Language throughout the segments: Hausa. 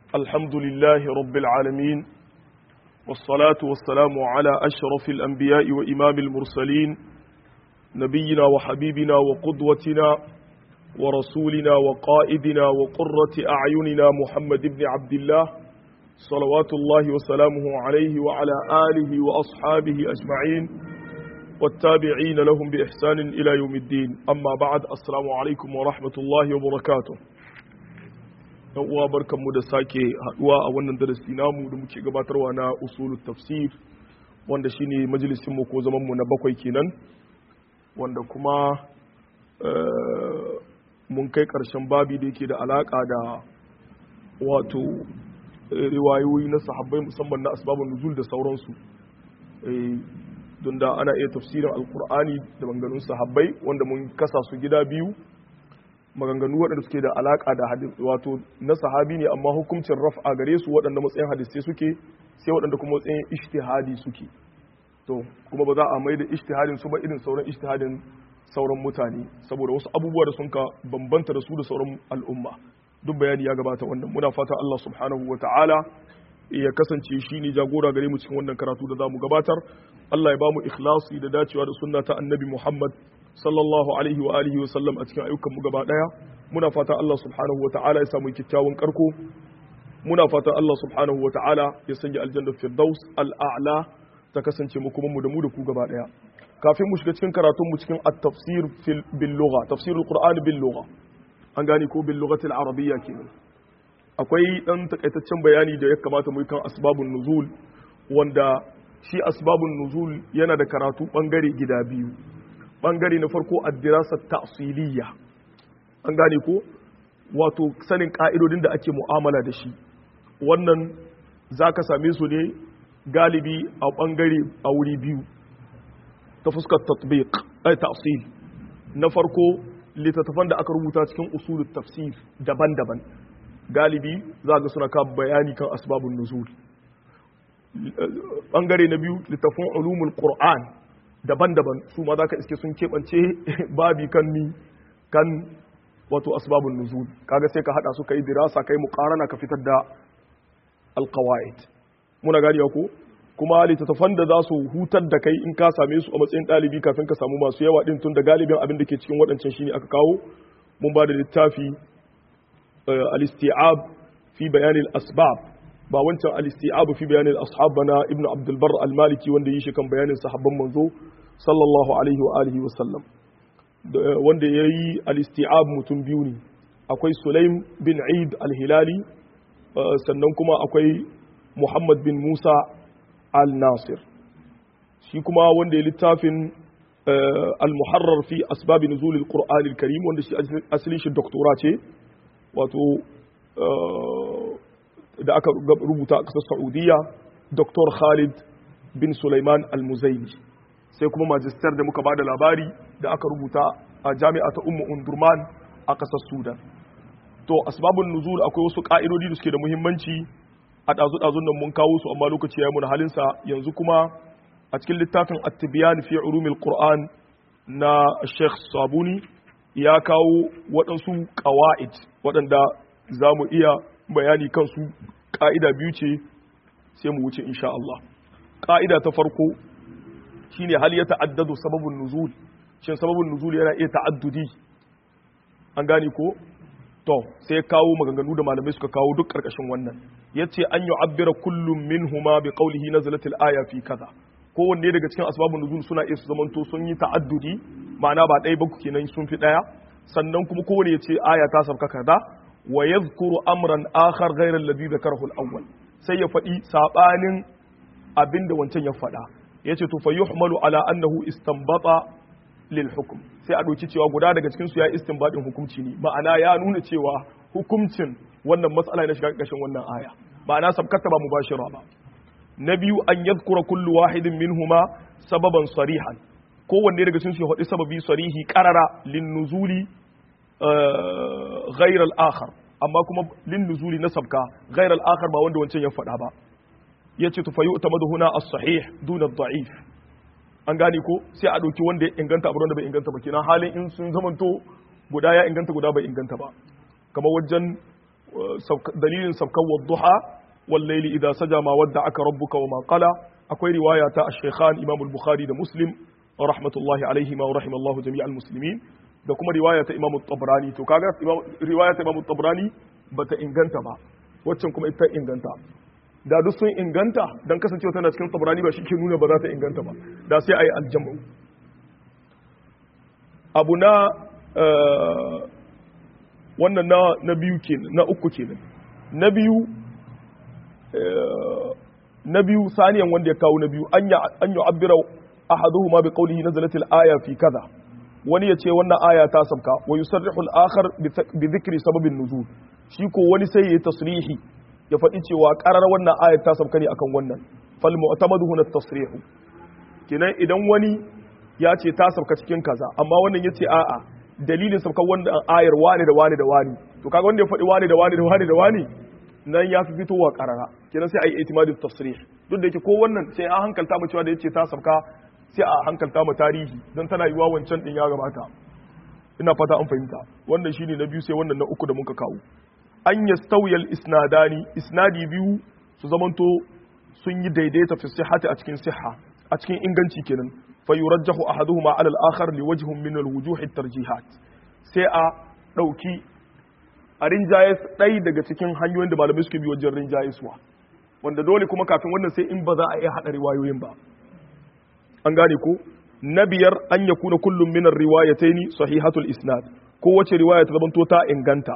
الحمد لله رب العالمين والصلاة والسلام على أشرف الأنبياء وإمام المرسلين نبينا وحبيبنا وقدوتنا ورسولنا وقائدنا وقرة أعيننا محمد بن عبد الله صلوات الله وسلامه عليه وعلى آله وأصحابه أجمعين والتابعين لهم بإحسان إلى يوم الدين أما بعد السلام عليكم ورحمة الله وبركاته uwa barkanmu da sake haduwa a wannan darasi namu da muke gabatarwa na usulul tafsir wanda shine majalisin mu ko zaman mu na bakwai kenan wanda kuma mun kai karshen babi da yake da alaka da wato riwayoyi na sahabbai musamman na asbabun nuzul da sauransu don da ana iya tafsirin alkur'ani da maganganun sahabbai wanda mun kasa su gida biyu maganganu waɗanda suke da alaƙa da hadis wato na sahabi ne amma hukuncin raf'a gare su waɗanda matsayin hadisai suke sai waɗanda kuma matsayin ijtihadi suke to kuma ba za a mai da ijtihadin su ba irin sauran ijtihadin sauran mutane saboda wasu abubuwa da sun ka bambanta da su da sauran al'umma duk bayani ya gabata wannan muna fata Allah subhanahu wa ta'ala ya kasance shi ne jagora gare mu cikin wannan karatu da za mu gabatar Allah ya ba mu ikhlasi da dacewa da sunna ta annabi Muhammad sallallahu alaihi wa alihi wa sallam a cikin ayyukan mu gaba daya muna fata Allah subhanahu wa ta'ala ya samu kyakkyawan karko muna fata Allah subhanahu wa ta'ala ya sanya aljanna firdaus al'a'la ta kasance mu kuma mu da mu da ku gaba daya kafin mu shiga cikin karatun mu cikin at-tafsir bil lugha tafsirul qur'an bil lugha an gane ko bil lughati al-arabiyya kenan akwai dan takaitaccen bayani da ya kamata mu yi kan asbabun nuzul wanda shi asbabun nuzul yana da karatu bangare gida biyu bangare na farko addirasar ta'asiliya an gane ko wato sanin ka'idodin da ake mu'amala da shi wannan za ka same su ne galibi a bangare a wuri biyu ta fuskar tatbiq ay ta'sil na farko littattafan da aka rubuta cikin usulul tafsir daban-daban galibi za ga suna ka bayani kan asbabun nuzul bangare na biyu littafin ulumul qur'an daban-daban su ma za ka iske sun keɓance babi kan ni kan wato asbabun nuzul kaga sai ka hada su kai dirasa kai muqarana ka fitar da alqawaid muna gani ko kuma littattafan da za su hutar da kai in ka same su a matsayin ɗalibi kafin ka samu masu yawa din tun da galibin abin da ke cikin waɗancan shine aka kawo mun ba da littafi al-isti'ab fi bayanin asbab ba wancan al-isti'ab fi bayanin ashab bana ibn abdul bar al-maliki wanda yi shi kan bayanin sahabban manzo sallallahu alaihi wa alihi wa sallam wanda yayi al-isti'ab mutum biyu ne akwai sulaim bin eid al-hilali sannan kuma akwai muhammad bin musa al-nasir shi kuma wanda ya littafin al-muharrar fi asbab nuzul al-qur'an al-karim wanda shi asalin shi doktora ce wato da aka rubuta a ƙasar saudiya dr khalid bin suleiman al-muzaini sai kuma majistar da muka bada labari da aka rubuta a jami'a ta ummu undurman a ƙasar sudan to asbabun nuzul akwai wasu ƙa'idodi da suke da muhimmanci a ɗazu-ɗazun nan mun kawo su amma lokaci ya yi mun halinsa yanzu kuma a cikin littafin at-tibyan fi ulumil qur'an na sheikh sabuni ya kawo waɗansu ƙawa'id waɗanda za mu iya bayani kansu ƙa'ida biyu ce sai mu wuce insha Allah ƙa'ida ta farko shine hal ya ta'addadu sababin nuzul shin sababin nuzul yana iya ta'addudi an gane ko to sai kawo maganganu da malamai suka kawo duk ƙarƙashin wannan yace an yu'abbira kullum minhuma bi qawlihi nazalatil aya fi kaza kowanne daga cikin asbabun nuzul suna iya su zamanto sun yi ta'addudi ma'ana ba ɗaya ba kenan sun fi ɗaya sannan kuma kowane ya ce aya ta sauka kaza wa yadhkuru amran akhar ghayra alladhi dhakarahu al-awwal sai ya faɗi sabanin abinda wancan ya faɗa yace to fa yuhmalu ala annahu istanbata lil hukm sai a doki cewa guda daga cikin su ya istinbadin hukunci ne ma'ana ya nuna cewa hukuncin wannan mas'ala ne shiga ƙarshen wannan aya ma'ana sabkata ba mubashira ba na biyu an yadhkura kullu wahidin minhuma sababan sarihan kowanne daga cikin su ya faɗi sababi sarihi qarara lin nuzuli غير الآخر amma kuma lin nuzuli na sabka ghayr al akhar ba wanda wancan ya faɗa ba yace to fayu tamadu huna as-sahih duna ad-da'if an gane ko sai a dauki wanda ya inganta abu wanda bai inganta ba kenan halin in sun zamanto guda ya inganta guda bai inganta ba kamar wajen dalilin sabkan wadduha wal layli idha saja ma wadda'aka rabbuka wa ma qala akwai riwaya ta ash-shaykhan imam al-bukhari da muslim rahmatullahi alaihi ma rahimallahu jami'al muslimin da kuma riwaya ta imam tabrani to kaga riwaya ta imam tabrani bata inganta ba waccan kuma ita inganta da duk sun inganta dan kasancewa tana cikin tabrani ba shi ke nuna ba za ta inganta ba da sai ayi aljamu abu na wannan na na biyu kenan na uku kenan na biyu na biyu saniyan wanda ya kawo na biyu an ya an yu'abbira ahaduhuma bi qawlihi nazalat al-aya fi kaza wani ya ce wannan aya ta sabka wa yusarrihu al-akhar bi dhikri sababin nuzul shi ko wani sai ya tasrihi ya faɗi cewa ƙarar wannan aya ta sabka ne akan wannan fal mu'tamadu huna tasrihu kenan idan wani ya ce ta sabka cikin kaza amma wannan ya ce a'a dalilin sabkan wannan ayar wani da wani da wani to kaga wanda ya faɗi wani da wani da wani da wani nan ya fi fitowa ƙarara kenan sai a yi itimadu tasrih duk da yake ko wannan sai an hankalta mu cewa da yace ta sabka sai a hankalta mu tarihi don tana yiwa wancan din ya gabata ina fata an fahimta wannan shine na biyu sai wannan na uku da muka kawo an yastawiyal isnadani isnadi biyu su zamanto sun yi daidaita fi sihhati a cikin sihha a cikin inganci kenan fa yurajjahu ahaduhuma ala al-akhar li wajhin min al-wujuh at-tarjihat sai a dauki a rinjayes ɗai daga cikin hanyoyin da malamai suke bi wajen rinjayeswa wanda dole kuma kafin wannan sai in ba za a iya haɗa riwayoyin ba an gane ko na biyar an ya kuna kullum minar riwayataini sahihatul isnad ko wace riwaya ta zamanto ta inganta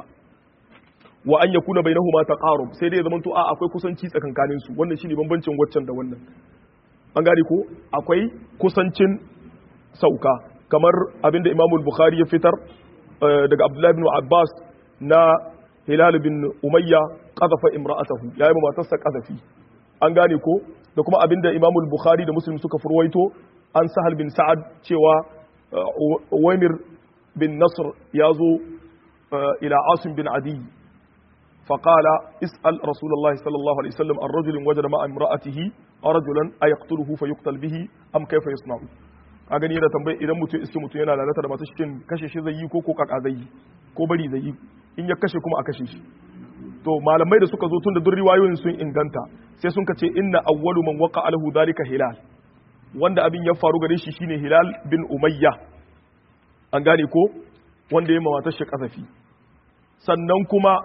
wa an ya kuna bainahuma taqarub sai dai ya zamanto a akwai kusanci tsakankanin su wannan shine bambancin waccan da wannan an gane ko akwai kusancin sauka kamar abinda Imam Bukhari ya fitar daga Abdullah ibn Abbas na Hilal bin Umayya qadafa imra'atahu yayi matarsa qadafi an gane ko da kuma abinda Imam Bukhari da Muslim suka furwaito an Sahal bin Sa'ad cewa Uwaymir bin Nasr yazo ila Asim bin Adi فقال اسأل رسول الله صلى الله عليه وسلم عن رجل وجد مع امرأته رجلا أيقتله فيقتل به أم كيف يصنع a gani yana tambayi idan mutum iske mutum yana lalata da masu cikin kashe shi zai yi ko ko kaka zai yi ko bari zai yi in ya kashe kuma a kashe shi to malamai da suka zo tun da duk riwayoyin sun inganta sai sun ka ce inna awwalu man waqa alahu dalika hilal wanda abin ya faru gare shi shine hilal bin umayya an gane ko wanda ya mawatar shi kasafi sannan kuma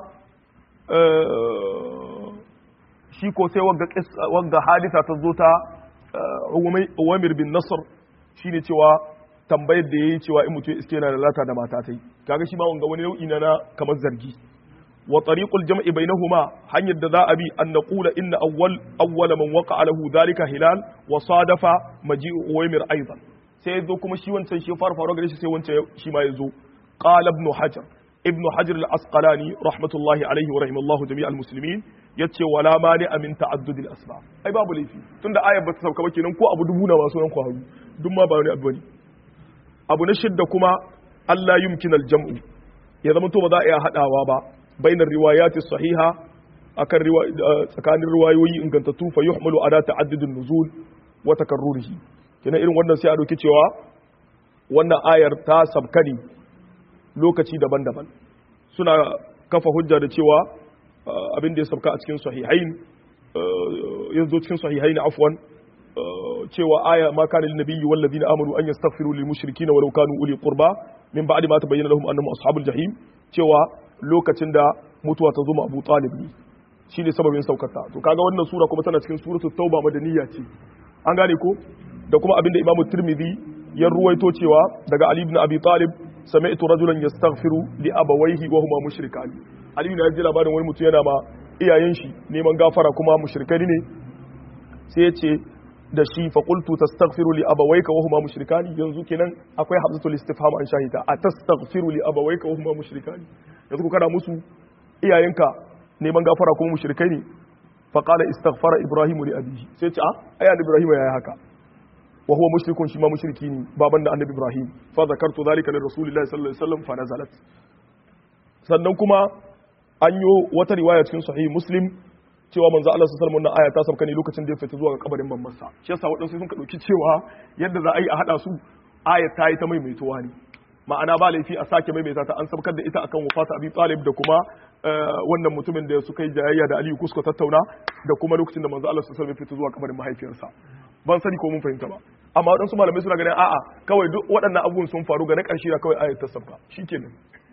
shi ko sai wagga hadisa ta zo ta Uwamir bin Nasr shine cewa tambayar da yayi cewa in mutum iske yana lalata da mata tai kaga shi ma wanga wani nau'i na na kamar zargi wa tariqul jam'i bainahuma hanyar da za a bi an naqula inna awwal awwala man waqa'a lahu dhalika hilal wa sadafa maji'u Uwaymir aidan sai yazo kuma shi wancan shi fara faruwa gare shi sai wancan shi ma yazo qala ibn hajar ibn hajar al-asqalani rahmatullahi alaihi wa rahimallahu jami'al muslimin yace wala mani amin ta'addud al-asbab ai babu laifi tunda ayar ba ta sauka ba kenan ko abu dubu na masu nan kwaru duk ma ba wani abu bane abu na shidda kuma Allah yumkin al-jam'u ya zama to ba za a iya hadawa ba bainar riwayati sahiha akan tsakanin riwayoyi ingantattu fa yuhmalu ala ta'addud an-nuzul wa takarrurihi kenan irin wannan sai a dauki cewa wannan ayar ta sabkani lokaci daban-daban suna kafa hujja da cewa abin da ya sabka a cikin sahihain yanzu cikin sahihain afwan cewa aya ma kana lin nabiyyi wal ladina amanu an yastaghfiru lil mushrikeena walau kanu uli qurba min ba'di ma tabayyana lahum annahum ashabul jahim cewa lokacin da mutuwa ta zo ma Abu Talib ne shine sababin saukata to kaga wannan sura kuma tana cikin suratul tauba madaniya ce an gane ko da kuma abin da Imam Tirmidhi ya ruwaito cewa daga Ali ibn Abi Talib sami'tu rajulan yastaghfiru li abawayhi wa huma mushrikan Ali ibn ji labarin wani mutum yana ma iyayen shi neman gafara kuma mushrikai ne sai ya ce da shi fa qultu tastaghfiru li abawayka wa huma mushrikan yanzu kenan akwai hamzatul istifham an shahida a tastaghfiru li abawayka wa huma mushrikan yanzu ku kana musu iyayenka neman gafara kuma mushrikai ne fa qala istaghfara ibrahimu li abihi sai ce a ayan ibrahim yayi haka wa huwa mushrikun shi ma mushriki ne baban da annabi ibrahim fa zakartu zalika li rasulillahi sallallahu alaihi wasallam fa nazalat sannan kuma an yi wata riwaya cikin sahih muslim cewa manzo Allah sallallahu alaihi wasallam aya ta sauka ne lokacin da ya fita zuwa ga kabarin mammansa shi yasa wadansu sun ka dauki cewa yadda za a yi a hada su aya ta yi ta maimaituwa ne ma'ana ba laifi a sake maimaita ta an sabkar da ita akan wafata abi talib da kuma wannan mutumin da suka yi jayayya da Aliyu kusko tattauna da kuma lokacin da manzo Allah sallallahu alaihi wasallam fito zuwa kabarin mahaifiyarsa ban sani ko mun fahimta ba amma waɗansu malamai suna ganin a'a kawai duk waɗannan abubuwan sun faru ga na ƙarshe da kawai ayat ta sabka shikenan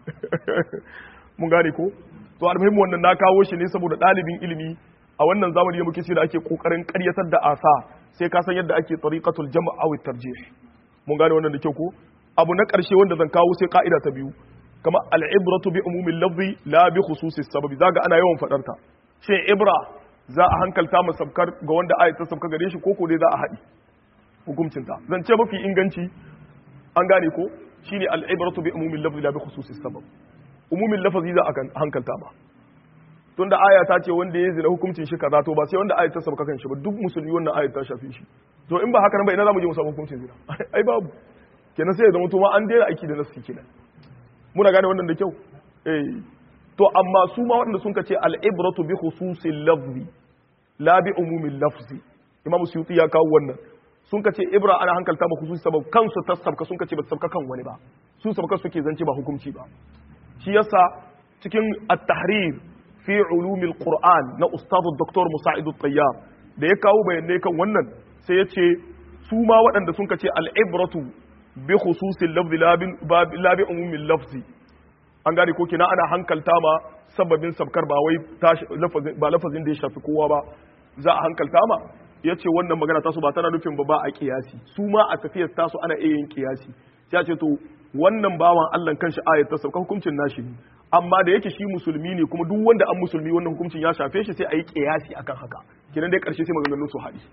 mun gane ko to almuhimmi wannan na kawo shi ne saboda ɗalibin ilimi a wannan zamani da muke ce da ake kokarin ƙaryatar da asa sai ka san yadda ake tariqatul jam' aw tarjih mun gane wannan da kyau ko abu na ƙarshe wanda zan kawo sai ka'ida ta biyu kama al'ibratu bi umumin lafzi la bi khususi sababi zaga ana yawan fadar ta shin ibra za a hankalta mu sabkar ga wanda ayat ta sabka gare shi ko ko dai za a haɗi hukuncin ta zan ce mafi inganci an gane ko shine al'ibratu bi umumin lafzi la bi khususi sabab umumin lafazi za a hankalta ba tunda aya ta ce wanda ya zina hukuncin shi kaza to ba sai wanda ayat ta sabka kan shi ba duk musulmi wannan ayat ta shafi shi to in ba haka nan ba ina za mu je mu samu hukuncin zina ai babu kenan sai ya zama to ma an daina aiki da nasu kenan muna gane wannan da kyau eh to amma su ma waɗanda sun kace al-ibratu bi khususil lafzi la bi umumil lafzi imam suyuti ya kawo wannan sun kace ibra ana hankalta ba khususi sabab kansu tasabka sun kace ba sabka kan wani ba su sabka suke zance ba hukunci ba shi yasa cikin at-tahrir fi ulumil qur'an na ustadu dr musa'id at-tayyar da ya kawo bayanai kan wannan sai ya ce su ma waɗanda sun kace al-ibratu bi khususin lafzi la bi umumin lafzi an gane ko kina ana hankalta ma sababin sabkar ba wai ba lafazin da ya shafi kowa ba za a hankalta ma ya ce wannan magana tasu ba tana nufin ba ba a kiyasi su ma a tafiyar tasu ana iya yin kiyasi sai ce to wannan bawan Allah kanshi ayat ta sauka hukuncin nashi ne amma da yake shi musulmi ne kuma duk wanda an musulmi wannan hukuncin ya shafe shi sai a yi kiyasi akan haka kinan dai karshe sai maganganun su haɗi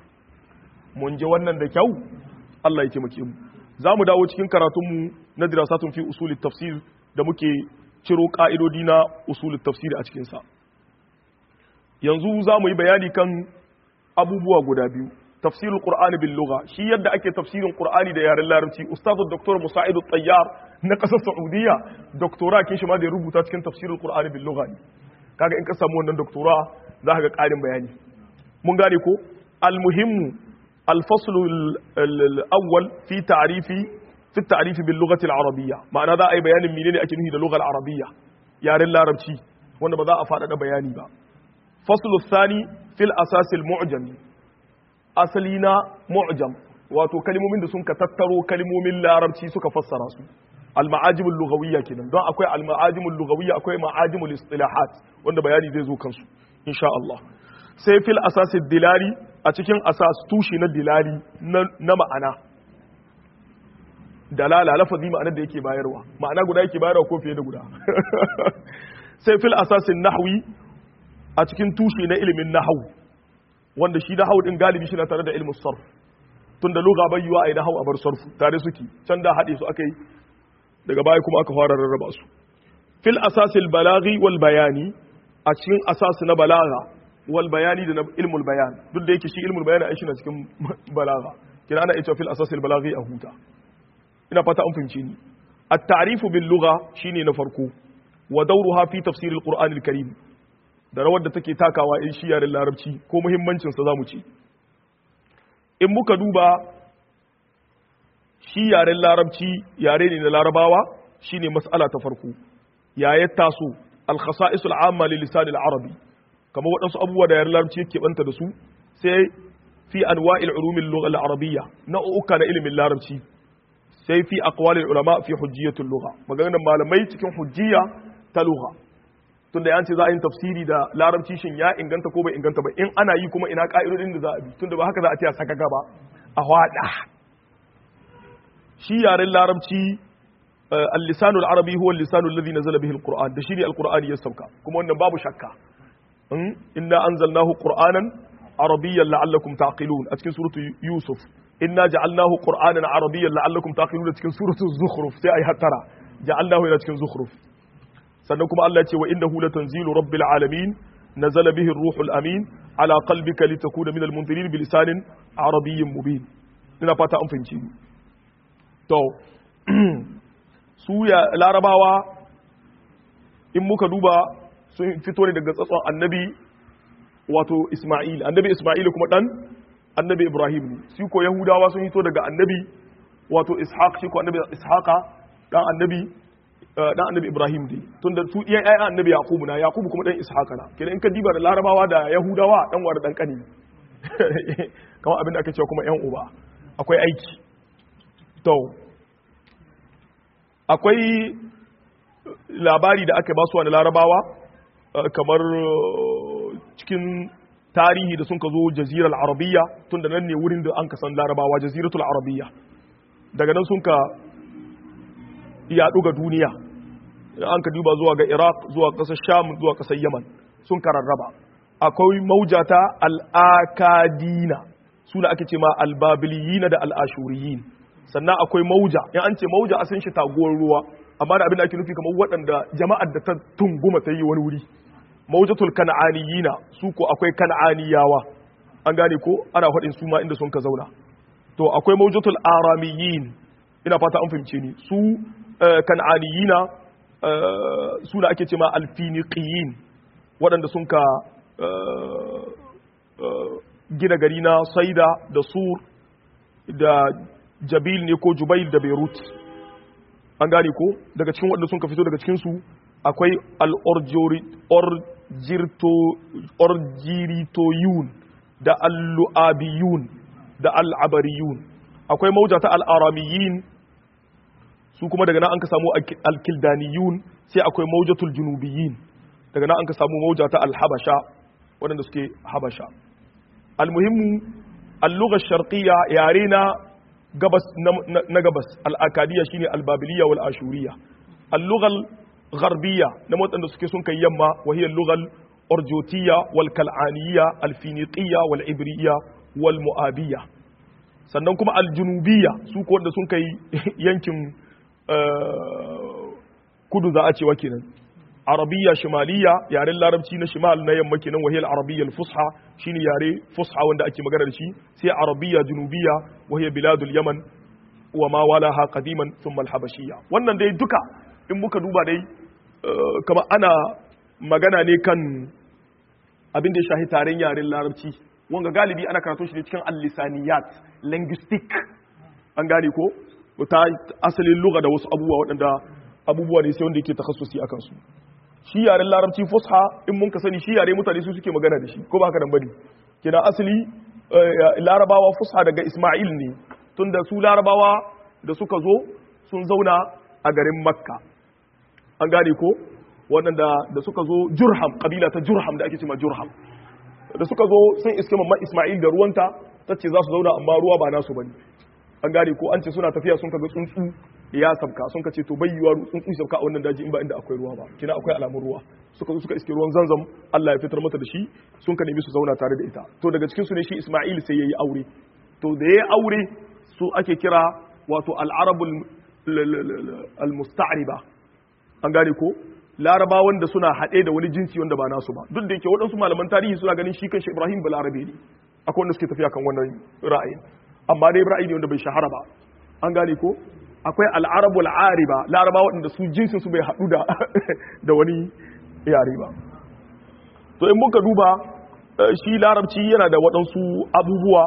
mun ji wannan da kyau Allah ya taimake mu za mu dawo cikin karatunmu na dirasatun fi usulul tafsir da muke ciro ka'idodi na usulul tafsir a cikinsa yanzu za mu yi bayani kan abubuwa guda biyu tafsirul qur'ani bil lugha shi yadda ake tafsirin qur'ani da yaren larabci ustazu dr musa'id tayyar na kasar saudiya doktora kin shi ma da ya rubuta cikin tafsirul qur'ani bil lugha kaga in ka samu wannan doktora za ka ga ƙarin bayani mun gane ko al-muhimmu الفصل الأول في تعريف في التعريف باللغة العربية معنى ذا أي بيان منين أكنه اللغة العربية يا رل العربي وانا بذا أفاد بياني با فصل الثاني في الأساس المعجم أصلنا معجم wato kalmomin da sun ka tattaro kalmomin larabci suka fassara su al-ma'ajimul lughawiyya kenan don akwai al-ma'ajimul lughawiyya akwai ma'ajimul istilahat wanda bayani zai zo kansu insha Allah sai fil asasid dilali a cikin asas tushi na dilali na ma'ana dalala lafazi ma'anar da yake bayarwa ma'ana guda yake bayarwa ko fiye da guda sai fil asasin nahwi a cikin tushe na ilimin nahwu wanda shi nahwu din galibi shi na tare da ilmin sarf tunda lugha bai yiwa ai nahwu a bar sarfu tare suke can da hade su akai daga baya kuma aka fara rarraba su fil asasil balaghi wal bayani a cikin asas na balagha wal bayani da ilmul bayan duk da yake shi ilmul bayan ai na cikin balagha kina ana ita fil asas al balaghi a huta ina fata an fahimce ni at-ta'rif bil lugha shine na farko wa dawruha fi tafsir al qur'an al karim da rawar da take takawa in shi yaren larabci ko muhimmancin sa zamu ci in muka duba shi yaren larabci yare ne na larabawa shine mas'ala ta farko ya ya taso al khasa'is al amma lil lisan al arabi kamar waɗansu abubuwa da yaren larabci yake banta da su sai fi anwa'il ulumin lugha al-arabiyya na uka na ilimin larabci sai fi aqwalil ulama fi hujjiyatul lugha maganar malamai cikin hujjiya ta lugha tunda yanci za a yi tafsiri da larabci shin ya inganta ko bai inganta ba in ana yi kuma ina ka'idodin da za a bi tunda ba haka za a ce a saka gaba a hwada shi yaren larabci al-lisanul arabi huwa al-lisanul ladhi nazala bihi al-qur'an da shi ne al-qur'ani ya sauka kuma wannan babu shakka inna anzalnahu qur'anan arabiyyan la'allakum taqilun a cikin suratu yusuf inna ja'alnahu qur'anan arabiyyan la'allakum taqilun a cikin suratu zukhruf sai ai hattara ja'alnahu ila cikin zukhruf sannan kuma Allah ya ce wa innahu latanzilu rabbil alamin nazala bihi ar-ruhul amin ala qalbika litakuna minal munzirin bi lisanin arabiyyin mubin ina fata an fahimci ni to su ya larabawa in muka duba sun fito ne daga tsatson annabi wato Ismail annabi Ismail kuma dan annabi Ibrahim ne su ko Yahudawa sun fito daga annabi wato Ishaq shi ko annabi Ishaqa dan annabi dan annabi Ibrahim dai tunda su iyan ayyan annabi Yakubu na Yakubu kuma dan Ishaqa na kenan in ka diba da Larabawa da Yahudawa dan war dan kani kamar abin da aka cewa kuma yan uba akwai aiki to akwai labari da aka ba su wani Larabawa kamar cikin tarihi da sun ka zo jazirar arabiyya tun da nan ne wurin da an ka san larabawa jaziratul arabiyya daga nan sun ka yaɗu ga duniya an ka duba zuwa ga iraq zuwa ƙasar sham zuwa ƙasar yaman sun ka rarraba akwai maujata al'akadina suna ake ce ma albabiliyina da al'ashuriyin sannan akwai mauja in an ce mauja a san shi taguwar ruwa amma da abin da ake nufi kamar waɗanda jama'ar da ta tunguma ta yi wani wuri maujatul kan'aniyina su ko akwai kan'aniyawa an gane ko ana faɗin su ma inda sun ka zauna to akwai maujatul aramiyin ina fata an fahimce ni su kan'aniyina suna ake ce ma alfiniqiyin waɗanda sun ka gina gari na saida da sur da jabil ne ko jubail da beirut an gane ko daga cikin waɗanda sun ka fito daga cikinsu akwai al'orjiritoyun da al'lu'abiyun da al'abariyun akwai mauja ta al'aramiyin su kuma daga nan an ka samu alkildaniyun sai akwai maujatul junubiyin daga nan an ka samu mauja ta alhabasha waɗanda suke habasha almuhimmu allugar sharqiyya yare na gabas na gabas al'akadiyya shine albabiliya wal ashuriya allugar غربية نموت أن سكي سنك يما وهي اللغة الأرجوتية والكلعانية الفينيقية والعبرية والمؤابية sannan kuma aljunubiya su ko wanda sun kai yankin kudu za a cewa kenan arabiya shimaliya yaren larabci na shimal na yamma kenan wahiyar arabiya fusha shine yare fusha wanda ake magana da shi sai arabiya junubiya wahiyar biladul yaman wa ma walaha qadiman thumma al-habashiyya wannan dai duka in muka duba dai kama ana magana ne kan abin da ya shahi taren yaren larabci wanga galibi ana karatun shi ne cikin al-lisaniyat linguistic an gane ko ta asalin lugha da wasu abubuwa waɗanda abubuwa ne sai wanda yake takhassusi akan su shi yaren larabci fusha in mun ka sani shi yare mutane su suke magana da shi ko ba haka nan bane kina asali larabawa fusha daga isma'il ne tunda su larabawa da suka zo sun zauna a garin makka an gane ko waɗanda da suka zo jurham kabila ta jurham da ake cima jurham da suka zo sun iske mamma isma'il da ruwanta ta ce za su zauna amma ruwa ba nasu bane an gane ko an ce suna tafiya sun kaga tsuntsu ya sabka sun ka ce to bai yiwa tsuntsu sabka a wannan daji in ba inda akwai ruwa ba kina akwai alamun ruwa suka zo suka iske ruwan zanzam Allah ya fitar mata da shi sun ka nemi su zauna tare da ita to daga cikin su ne shi isma'il sai yayi aure to da yayi aure su ake kira wato al-arabul al-musta'riba an gane ko laraba wanda suna haɗe da wani jinsi wanda ba nasu ba duk da yake waɗansu malaman tarihi suna ganin shi kan shi ibrahim ba larabe ne akwai wanda suke tafiya kan wannan ra'ayin amma dai ra'ayi ne wanda bai shahara ba an gane ko akwai al'arabul ariba laraba waɗanda su jinsin su bai haɗu da da wani yare ba to in muka duba shi larabci yana da waɗansu abubuwa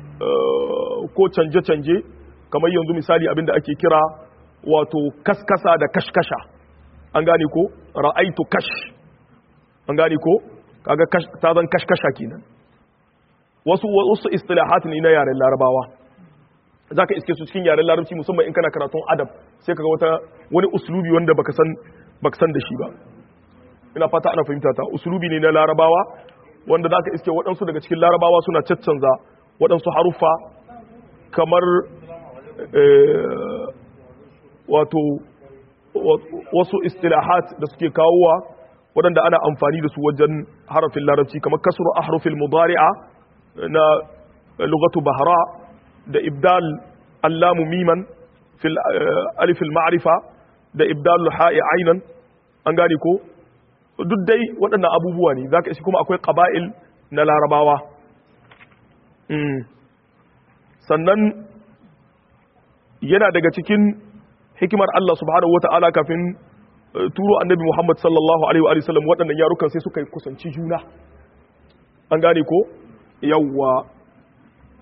ko canje-canje kamar yanzu misali abinda ake kira wato kaskasa da kashkasha an gane ko ra'aitu kash an gane ko kaga ta zan kashkasha kenan wasu wasu istilahat ne na yaren larabawa zaka iske su cikin yaren larabci musamman in kana karatun adab sai kaga wata wani uslubi wanda baka san baka san da shi ba ina fata ana fahimta ta uslubi ne na larabawa wanda zaka iske waɗansu daga cikin larabawa suna caccanza waɗansu haruffa kamar wato wasu istilahat da suke kawowa waɗanda ana amfani da su wajen harafin larabci kamar kasru ahrufil mudari'a na lugatu bahra da ibdal allamu miman fil alif al ma'rifa da ibdal ha'i aynan an gane ko duk dai waɗannan abubuwa ne zaka ishi kuma akwai qaba'il na larabawa sannan yana daga cikin hikimar Allah subhanahu wata'ala kafin turo annabi Muhammad sallallahu alaihi wa sallam waɗannan yarukan sai suka kusanci juna an gane ko yawwa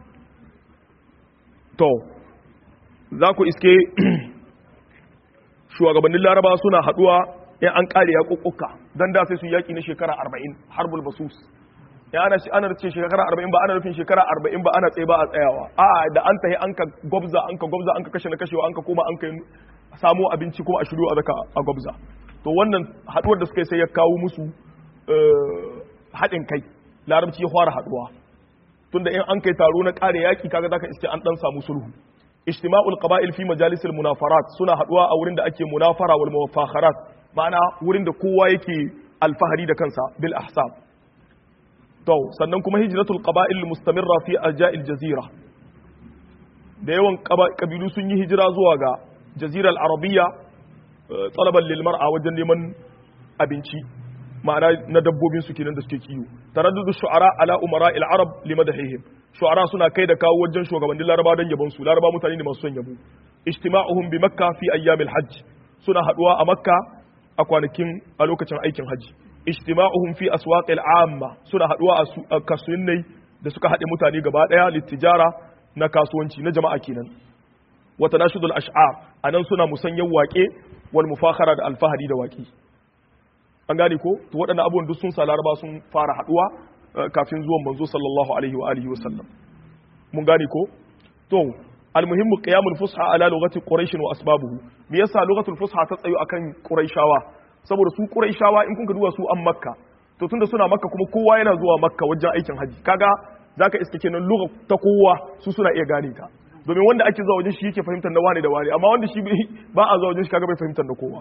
to za ku iske shugabannin laraba suna haduwa in an kare ya kokkuka dan da sai su yaki na shekara 40 harbul basus ya ana shi ana ce shekara 40 ba ana nufin shekara 40 ba ana tsaye ba a tsayawa a da an tahi an ka gobza an ka gobza an ka kashe na kashewa an ka koma an ka samo abinci kuma a shiru a zaka a gobza to wannan haduwar da suka yi sai ya kawo musu haɗin kai larabci ya fara haduwa tunda in an kai taro na kare yaki kaga zaka iske an dan samu sulhu ijtima'ul qaba'il fi majalisil munafarat suna haduwa a wurin da ake munafara wal mufakharat ma'ana wurin da kowa yake alfahari da kansa bil ahsab to sannan kuma hijratul qaba'il mustamirra fi arja'il jazira da yawan kabilu sun yi hijira zuwa ga jazirar arabiyya talaban lil mar'a wajen neman abinci ma'ana na dabbobin su kenan da suke kiyo taraddudu shu'ara ala umara al arab limadahihim shu'ara suna kai da kawo wajen shugabannin laraba don yabon su laraba mutane ne masu son yabo ijtima'uhum bi makka fi ayyamil hajj suna haduwa a makka a kwanakin a lokacin aikin haji ijtima'uhum fi aswaqil amma suna haduwa a kasuwannai da suka haɗe mutane gaba daya littijara na kasuwanci na jama'a kenan wa tanashudul ash'ar anan suna musanyan waƙe wal mufakhara da alfahari da waƙi an gane ko to waɗannan abubuwan duk sun sa laraba sun fara haduwa kafin zuwan manzo sallallahu alaihi wa alihi wasallam mun gane ko to almuhimmu qiyamul fusha ala lughati quraish wa asbabuhu me yasa lughatul fusha ta tsayo akan quraishawa saboda su quraishawa in kun ka duba su an makka to tunda suna makka kuma kowa yana zuwa makka wajen aikin haji kaga zaka iske kenan lugha ta kowa su suna iya gane ta domin wanda ake zuwa wajen shi yake fahimtar na wane da wane amma wanda shi ba a zuwa wajen shi kaga bai fahimtar da kowa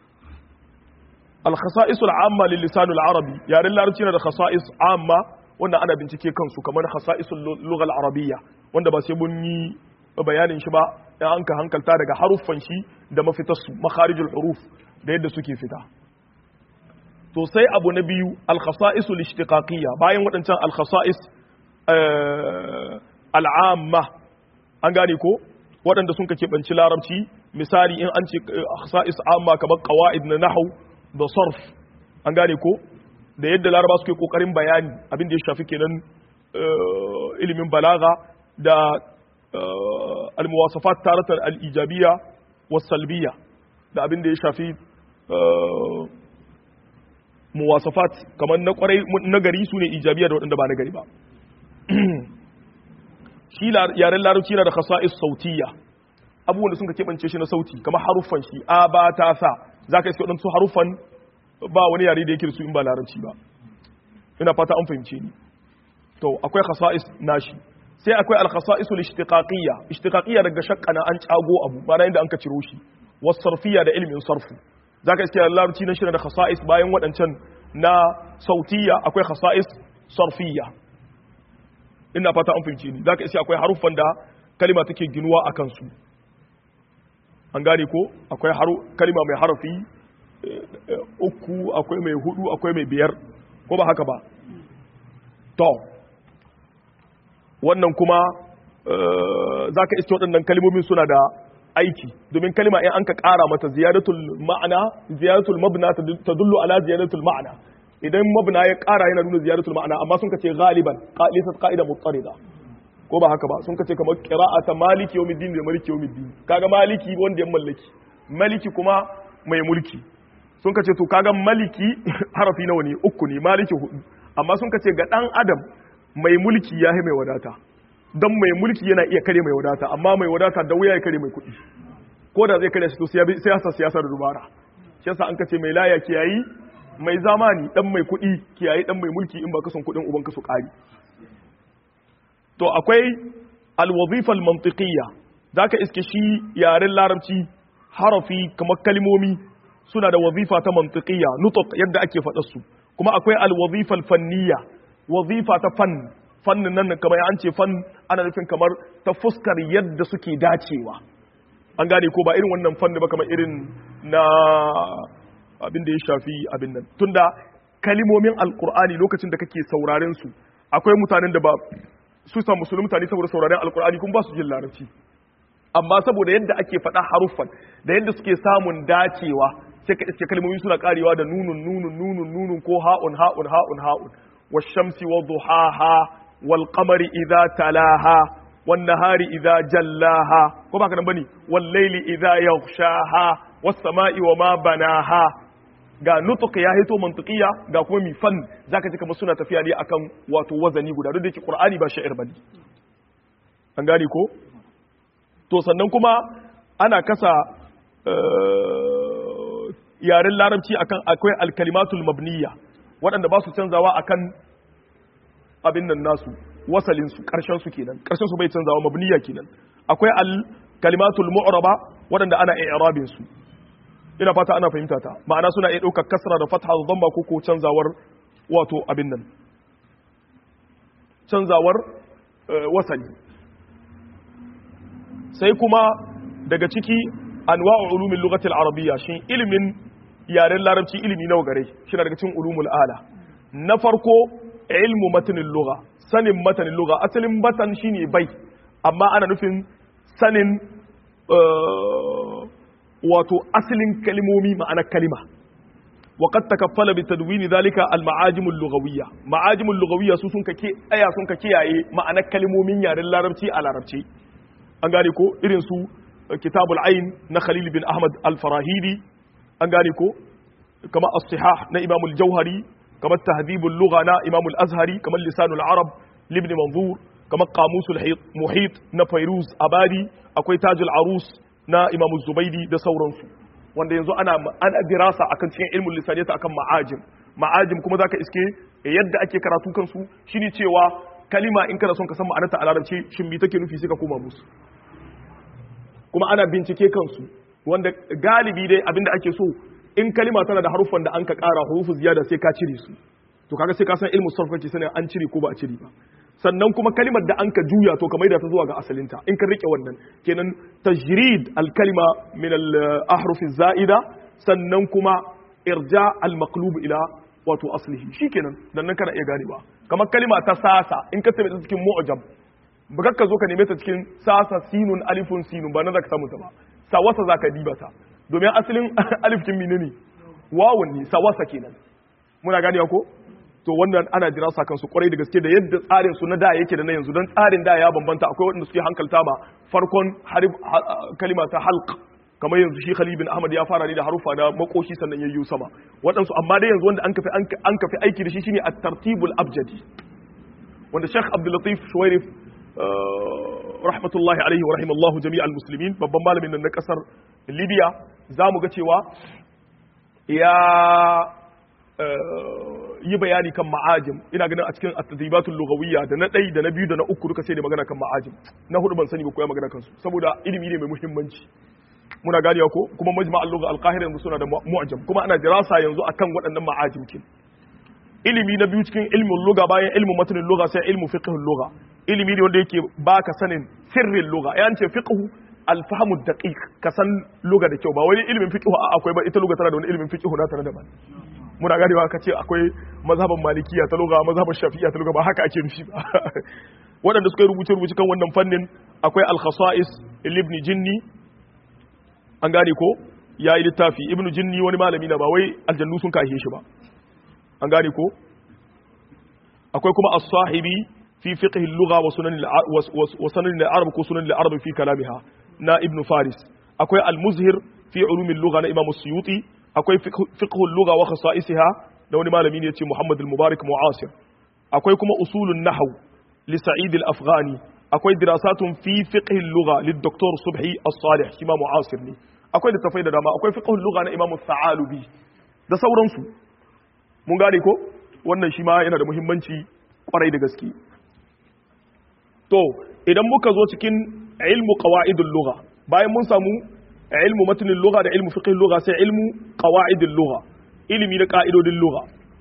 الخصائص العامة للسان العربي يعني larabci na da khasa'is amma wanda ana bincike kansu kamar khasa'isul lughal arabiyya wanda ba sai mun yi bayanin shi ba dan an ka hankalta daga haruffan shi da mafitar su makharijul huruf da yadda suke fita to sai abu na biyu al khasa'isul ishtiqaqiyya bayan wadancan al khasa'is al amma an gane ko waɗanda sun ka keɓanci larabci misali in an ce khasa'is amma kamar qawaid na nahwu da sarf an gane ko da yadda laraba suke kokarin bayani abin da ya shafi kenan ilimin balaga da almuwasafat taratan al-ijabiyya was salbiyya da abin da ya shafi muwasafat kamar na kwarai na gari su ne ijabiyya da waɗanda ba na gari ba shi yaren larabci na da khasa'is sautiyya abubuwan da sun ka keɓance shi na sauti kamar haruffan shi a ba ta sa za ka iske waɗansu haruffan ba wani yare da yake da su in ba larabci ba ina fata an fahimce ni to akwai khasa'is nashi sai akwai al-khasa'is al-ishtiqaqiyya ishtiqaqiyya daga shakkana an cago abu ba inda an ka ciro shi was sarfiyya da ilmin sarfu zaka iske larabci na shirin da khasa'is bayan waɗancan na sautiyya akwai khasa'is sarfiyya ina fata an fahimce ni zaka iske akwai haruffan da kalima take ginuwa akan su an gane ko akwai kalima mai harafi uku akwai mai hudu akwai mai biyar ko ba haka ba to wannan kuma za ka iske waɗannan kalimomin suna da aiki domin kalima in an ka ƙara mata ziyaratul ma'ana ziyaratul mabna ta dullu ala ziyaratul ma'ana idan mabna ya ƙara yana nuna ziyaratul ma'ana amma sun ka ce galiban qalisat qa'ida mutarida ko ba haka ba sun kace kamar qira'ata maliki yawmiddin da maliki yawmiddin kaga maliki wanda ya mallaki maliki kuma mai mulki sun kace to kaga maliki harafi nawa ne uku ne maliki hudu amma sun kace ga dan adam mai mulki ya mai wadata dan mai mulki yana iya kare mai wadata amma mai wadata da wuya ya kare mai kuɗi ko da zai kare shi to siyasa siyasa da dubara shi yasa an kace mai laya kiyayi mai zamani dan mai kuɗi kiyayi dan mai mulki in ba ka son kuɗin uban ka su ƙari to akwai alwazifa almantiqiyya zaka iske shi yaren larabci harafi kamar kalmomi suna da wazifa ta mantiqiyya nutq yadda ake faɗar su kuma akwai alwazifa alfanniyya wazifa ta fan fannin nan kamar an ce fan ana nufin kamar ta fuskar yadda suke dacewa an gane ko ba irin wannan fanni ba kamar irin na abin da ya shafi abin nan tunda kalimomin alqur'ani lokacin da kake sauraren su akwai mutanen da ba su sa musulmi mutane saboda sauraren alkur'ani kuma ba su jin larabci amma saboda yadda ake faɗa haruffan da yadda suke samun dacewa sai ka iske kalmomi suna karewa da nunun nunun nunun nunun ko ha'un ha'un ha'un ha'un washamsi wa duhaha wal qamari idza talaha wan nahari idza jallaha ko ba ka nan bane wal layli idza yaghshaha was sama'i wa ma banaha ga nutuq ya hito mantiqiya ga kuma mi fan zaka ji kamar suna tafiya ne akan wato wazani guda duk da yake qur'ani ba sha'ir bane an gane ko to sannan kuma ana kasa yaren larabci akan akwai alkalimatul mabniya waɗanda ba su canzawa akan abin nan nasu wasalin su karshen su kenan karshen su bai canzawa mabniya kenan akwai alkalimatul mu'raba waɗanda ana i'rabin su ina fata ana fahimta ta ma'ana suna iya ɗaukar kasra da fatha da dhamma ko ko canzawar wato abin nan canzawar wasali sai kuma daga ciki anwa'u ulumin lugatil arabiyya shin ilimin yaren larabci ilimi nawa gare shi daga cikin ulumul ala na farko ilmu matanin lugha sanin matanin lugha asalin matan shine bai amma ana nufin sanin wato asalin kalimomi ma'anar kalima وقد تكفل بتدوين ذلك المعاجم اللغويه معاجم اللغويه su sun kake aya sun kake yaye ma'anar kalmomin yaren larabci a larabci an gane ko irin su kitabul ain na khalil bin ahmad al-farahidi an gane ko kamar as-sihah na imam al-jauhari kamar tahdhibul lugha na imam al-azhari kamar lisanul arab libni manzur kamar qamusul muhit na fairuz abadi akwai tajul arus na imam zubaidi da sauransu wanda yanzu ana ana dirasa akan cikin ilmul lisaniyata akan ma'ajim ma'ajim kuma zaka iske yadda ake karatu kansu shine cewa kalima in kana son ka san ma'anarta a larabci shin me take nufi sai ka koma musu kuma ana bincike kansu wanda galibi dai abinda ake so in kalima tana da haruffan da an ka kara hurufu ziyada sai ka cire su to kaga sai ka san ilmu sarf kake sanin an cire ko ba a cire ba sannan kuma kalimar da an ka juya to ka maida ta zuwa ga asalinta in ka rike wannan kenan tajrid al-kalima min al-ahruf zaida sannan kuma irja al-maqlub ila wato aslihi shikenan dan nan kana iya ganewa kamar kalima ta sasa in ka tabbata cikin mu'jam ba ka zo ka neme ta cikin sasa sinun alifun sinun ba na zaka samu ta ba sawasa zaka diba ta domin asalin alif kin menene wawun ne sawasa kenan muna ganewa ko to wannan ana jira sa kansu kwarai da gaske da yadda tsarin su na da yake da na yanzu don tsarin da ya bambanta akwai waɗanda suke hankalta ma farkon kalima ta halq kamar yanzu shi Khalid bin Ahmad ya fara ne da harufa na makoshi sannan yayyu sama waɗansu amma dai yanzu wanda an kafi an kafi aiki da shi shine at-tartibul abjadi wanda Sheikh Abdul Latif Shuwairif rahmatullahi alaihi wa rahimallahu jami'al muslimin babban malamin nan na kasar Libya zamu ga cewa ya yi bayani kan ma'ajim ina ganin a cikin at-tadribatul lughawiyya da na ɗai da na biyu da na uku duka sai da magana kan ma'ajim na hudu ban sani ba ko ya magana kansu saboda ilimi ne mai muhimmanci muna ganewa ko kuma majma' al-lugha al-qahira yanzu suna da mu'jam kuma ana dirasa yanzu akan waɗannan ma'ajim kin ilimi na biyu cikin ilmin lugha bayan ilmin matanin lugha sai ilmu fiqhul lugha ilimi ne wanda yake baka sanin sirrin lugha yan ce fiqhu al-fahmu daqiq ka san lugha da kyau ba wani ilimin fiqhu akwai ba ita lugha tana da wani ilimin fiqhu na tare da ba muna ganewa ka ce akwai mazhaban malikiya ta lugha mazhaban shafi'iyya ta lugha ba haka ake nufi ba waɗanda suka yi rubuce rubuce kan wannan fannin akwai al-khasa'is ibn jinni an gane ko ya yi littafi ibn jinni wani malami na ba wai aljannu sun kashe shi ba an gane ko akwai kuma as-sahibi fi fiqh al-lugha wa sunan wa sunan al-arab ko sunan al-arab fi kalamiha na ibn faris akwai al-muzhir fi ulum al-lugha na imam as-suyuti akwai fiqhul lugha wa khasa'isiha da wani malami ne yace Muhammad al-Mubarak Mu'asir akwai kuma usulun nahw li Sa'id al-Afghani akwai dirasatun fi fiqhil lugha lid Dr. Subhi as-Salih shi ma Mu'asir ne akwai littafai da dama akwai fiqhul lugha na Imam Sa'alubi da sauransu mun gane ko wannan shi ma yana da muhimmanci kwarai da gaske to idan muka zo cikin ilmu qawaidul lugha bayan mun samu ilmu matanin lugha da ilmu fiqh lugha sai ilmu qawaidil lugha ilimi na ka'idodin lugha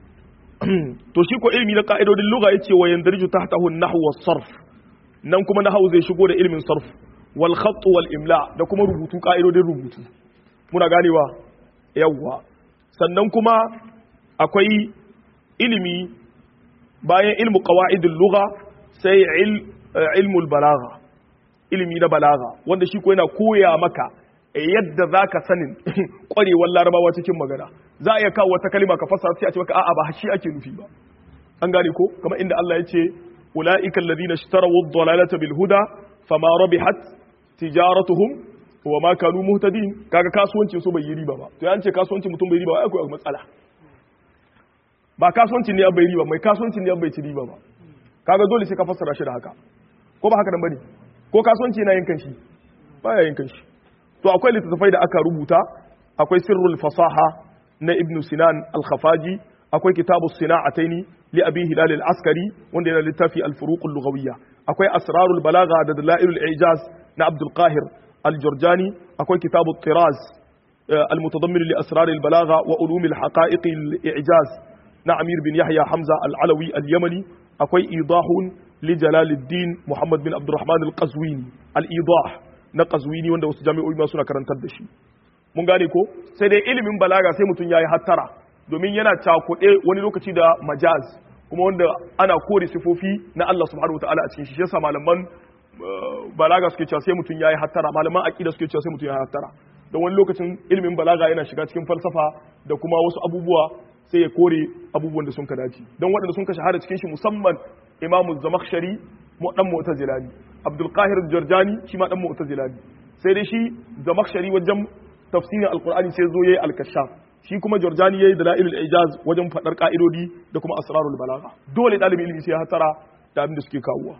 to shi ko ilimi na ka'idodin lugha yace wa yandarju tahtahu an-nahwu was-sarf nan kuma nahwu zai shigo da ilimin sarf wal khatt wal imla da kuma rubutu ka'idodin rubutu muna ganewa yawwa sannan kuma akwai ilimi bayan ilmu qawaidil lugha sai ilmul balagha ilimi na balagha wanda shi ko yana koya maka yadda za ka sanin ƙwarewar larabawa cikin magana za a iya kawo wata kalima ka fasa sai a ce maka a'a ba shi ake nufi ba an gane ko kamar inda Allah ya ce ulaika alladhina ishtaraw ad-dalalata bil huda fama rabihat tijaratuhum wa ma kanu muhtadin kaga kasuwancin su bai yi riba ba to an ce kasuwancin mutum bai riba ba akwai matsala ba kasuwancin ne bai riba mai kasuwancin ne bai ci riba ba kaga dole sai ka fassara shi da haka ko ba haka nan bane ko kasuwanci yana yin kanshi baya yin kanshi to akwai littattafai da aka rubuta akwai sirrul fasaha na ibnu sinan al-khafaji akwai kitabu sina'ataini li abi hilal al-askari wanda yana littafi al-furuq al-lughawiyya akwai asrarul balagha da dalailul ijaz na abdul qahir al-jurjani akwai kitabu tiraz المتضمن لأسرار البلاغة وعلوم الحقائق الإعجاز نعمير بن يحيى حمزة العلوي اليمني أكوي إيضاح لجلال الدين محمد بن عبد الرحمن القزويني الإيضاح نقزويني وانده وسجامي أوي سنة كرنتر دشي mun gane ko sai dai ilimin balaga sai mutum ya yi hattara domin yana cakuɗe wani lokaci da majaz kuma wanda ana kore sifofi na Allah subhanahu wataala a cikin shi yasa malaman balaga suke cewa sai mutum ya yi hattara malaman aqida suke cewa sai mutum ya yi hattara don wani lokacin ilimin balaga yana shiga cikin falsafa da kuma wasu abubuwa sai ya kore abubuwan da sun ka dace don waɗanda sun ka shahara cikin shi musamman imamu zamakhshari mu dan mu'tazila ne abdul qahir jarjani shi ma dan mu'tazila ne sai dai shi zamakhshari wajen tafsirin alqur'ani sai zo yayi al-kashaf shi kuma jarjani yayi dalailul ijaz wajen fadar ka'idodi da kuma asrarul balagha dole dalibin ilimi sai ya hatara da abin da suke kawowa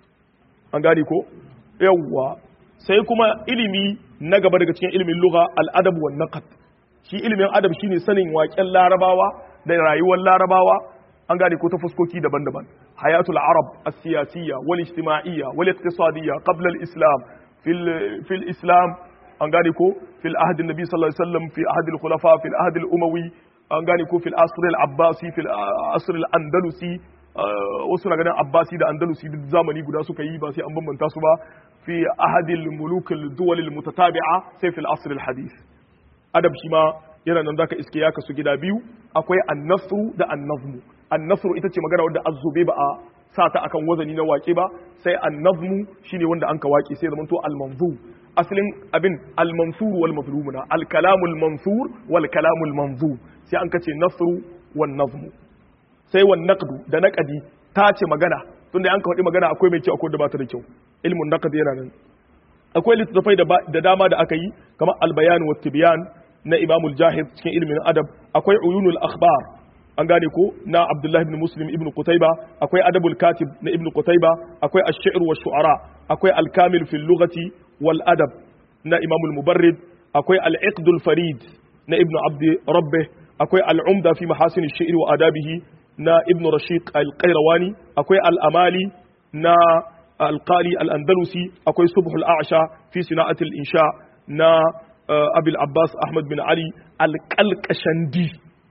an gane ko yawwa sai kuma ilimi na gaba daga cikin ilimin lugha al-adab wan naqd shi ilimin adab shine sanin waƙen larabawa da rayuwar larabawa an gane ko ta fuskoki daban-daban hayatul arab as-siyasiyya wal ijtima'iyya wal iqtisadiyya qabla al-islam fil fil islam an gane ko fil ahd an-nabi sallallahu alaihi wasallam fi ahd al-khulafa fil ahd al-umawi an gane ko fil asr al-abbasi fil asr al-andalusi wasu na ganin abbasi da andalusi duk zamani guda suka yi ba sai an bambanta su ba fi ahad al-muluk al-duwal al-mutatabi'a sai fil asr al-hadith adab shi ma yana nan zaka iske ya kasu gida biyu akwai annasru da annazmu annasru ita ce magana wanda azzube ba a sa ta akan wazani na wake ba sai annazmu shine wanda an ka wake sai zamanto almanzu asalin abin almansur wal mazlumuna alkalamul mansur wal kalamul manzu sai an kace nasru wan nazmu sai wan naqdu da naqadi ta ce magana tunda an ka faɗi magana akwai mai kyau akwai da ba ta da kyau ilmun naqd yana nan akwai littattafai da dama da aka yi kamar albayan wa tibyan na imamul jahid cikin ilimin adab akwai uyunul akhbar an gane ko na abdullahi ibn muslim ibn qutayba akwai adabul katib na ibn qutayba akwai ash-shi'r wa shu'ara akwai al-kamil fil lughati wal adab na imamul mubarrid akwai al-iqdul farid na ibn abd rabbih akwai al-umda fi mahasin ash-shi'r wa adabihi na ibn rashiq al-qayrawani akwai al-amali na alƙali al'andalusi akwai subhul a'asha fi sina'atul insha na abil abbas ahmad bin ali alƙalƙashandi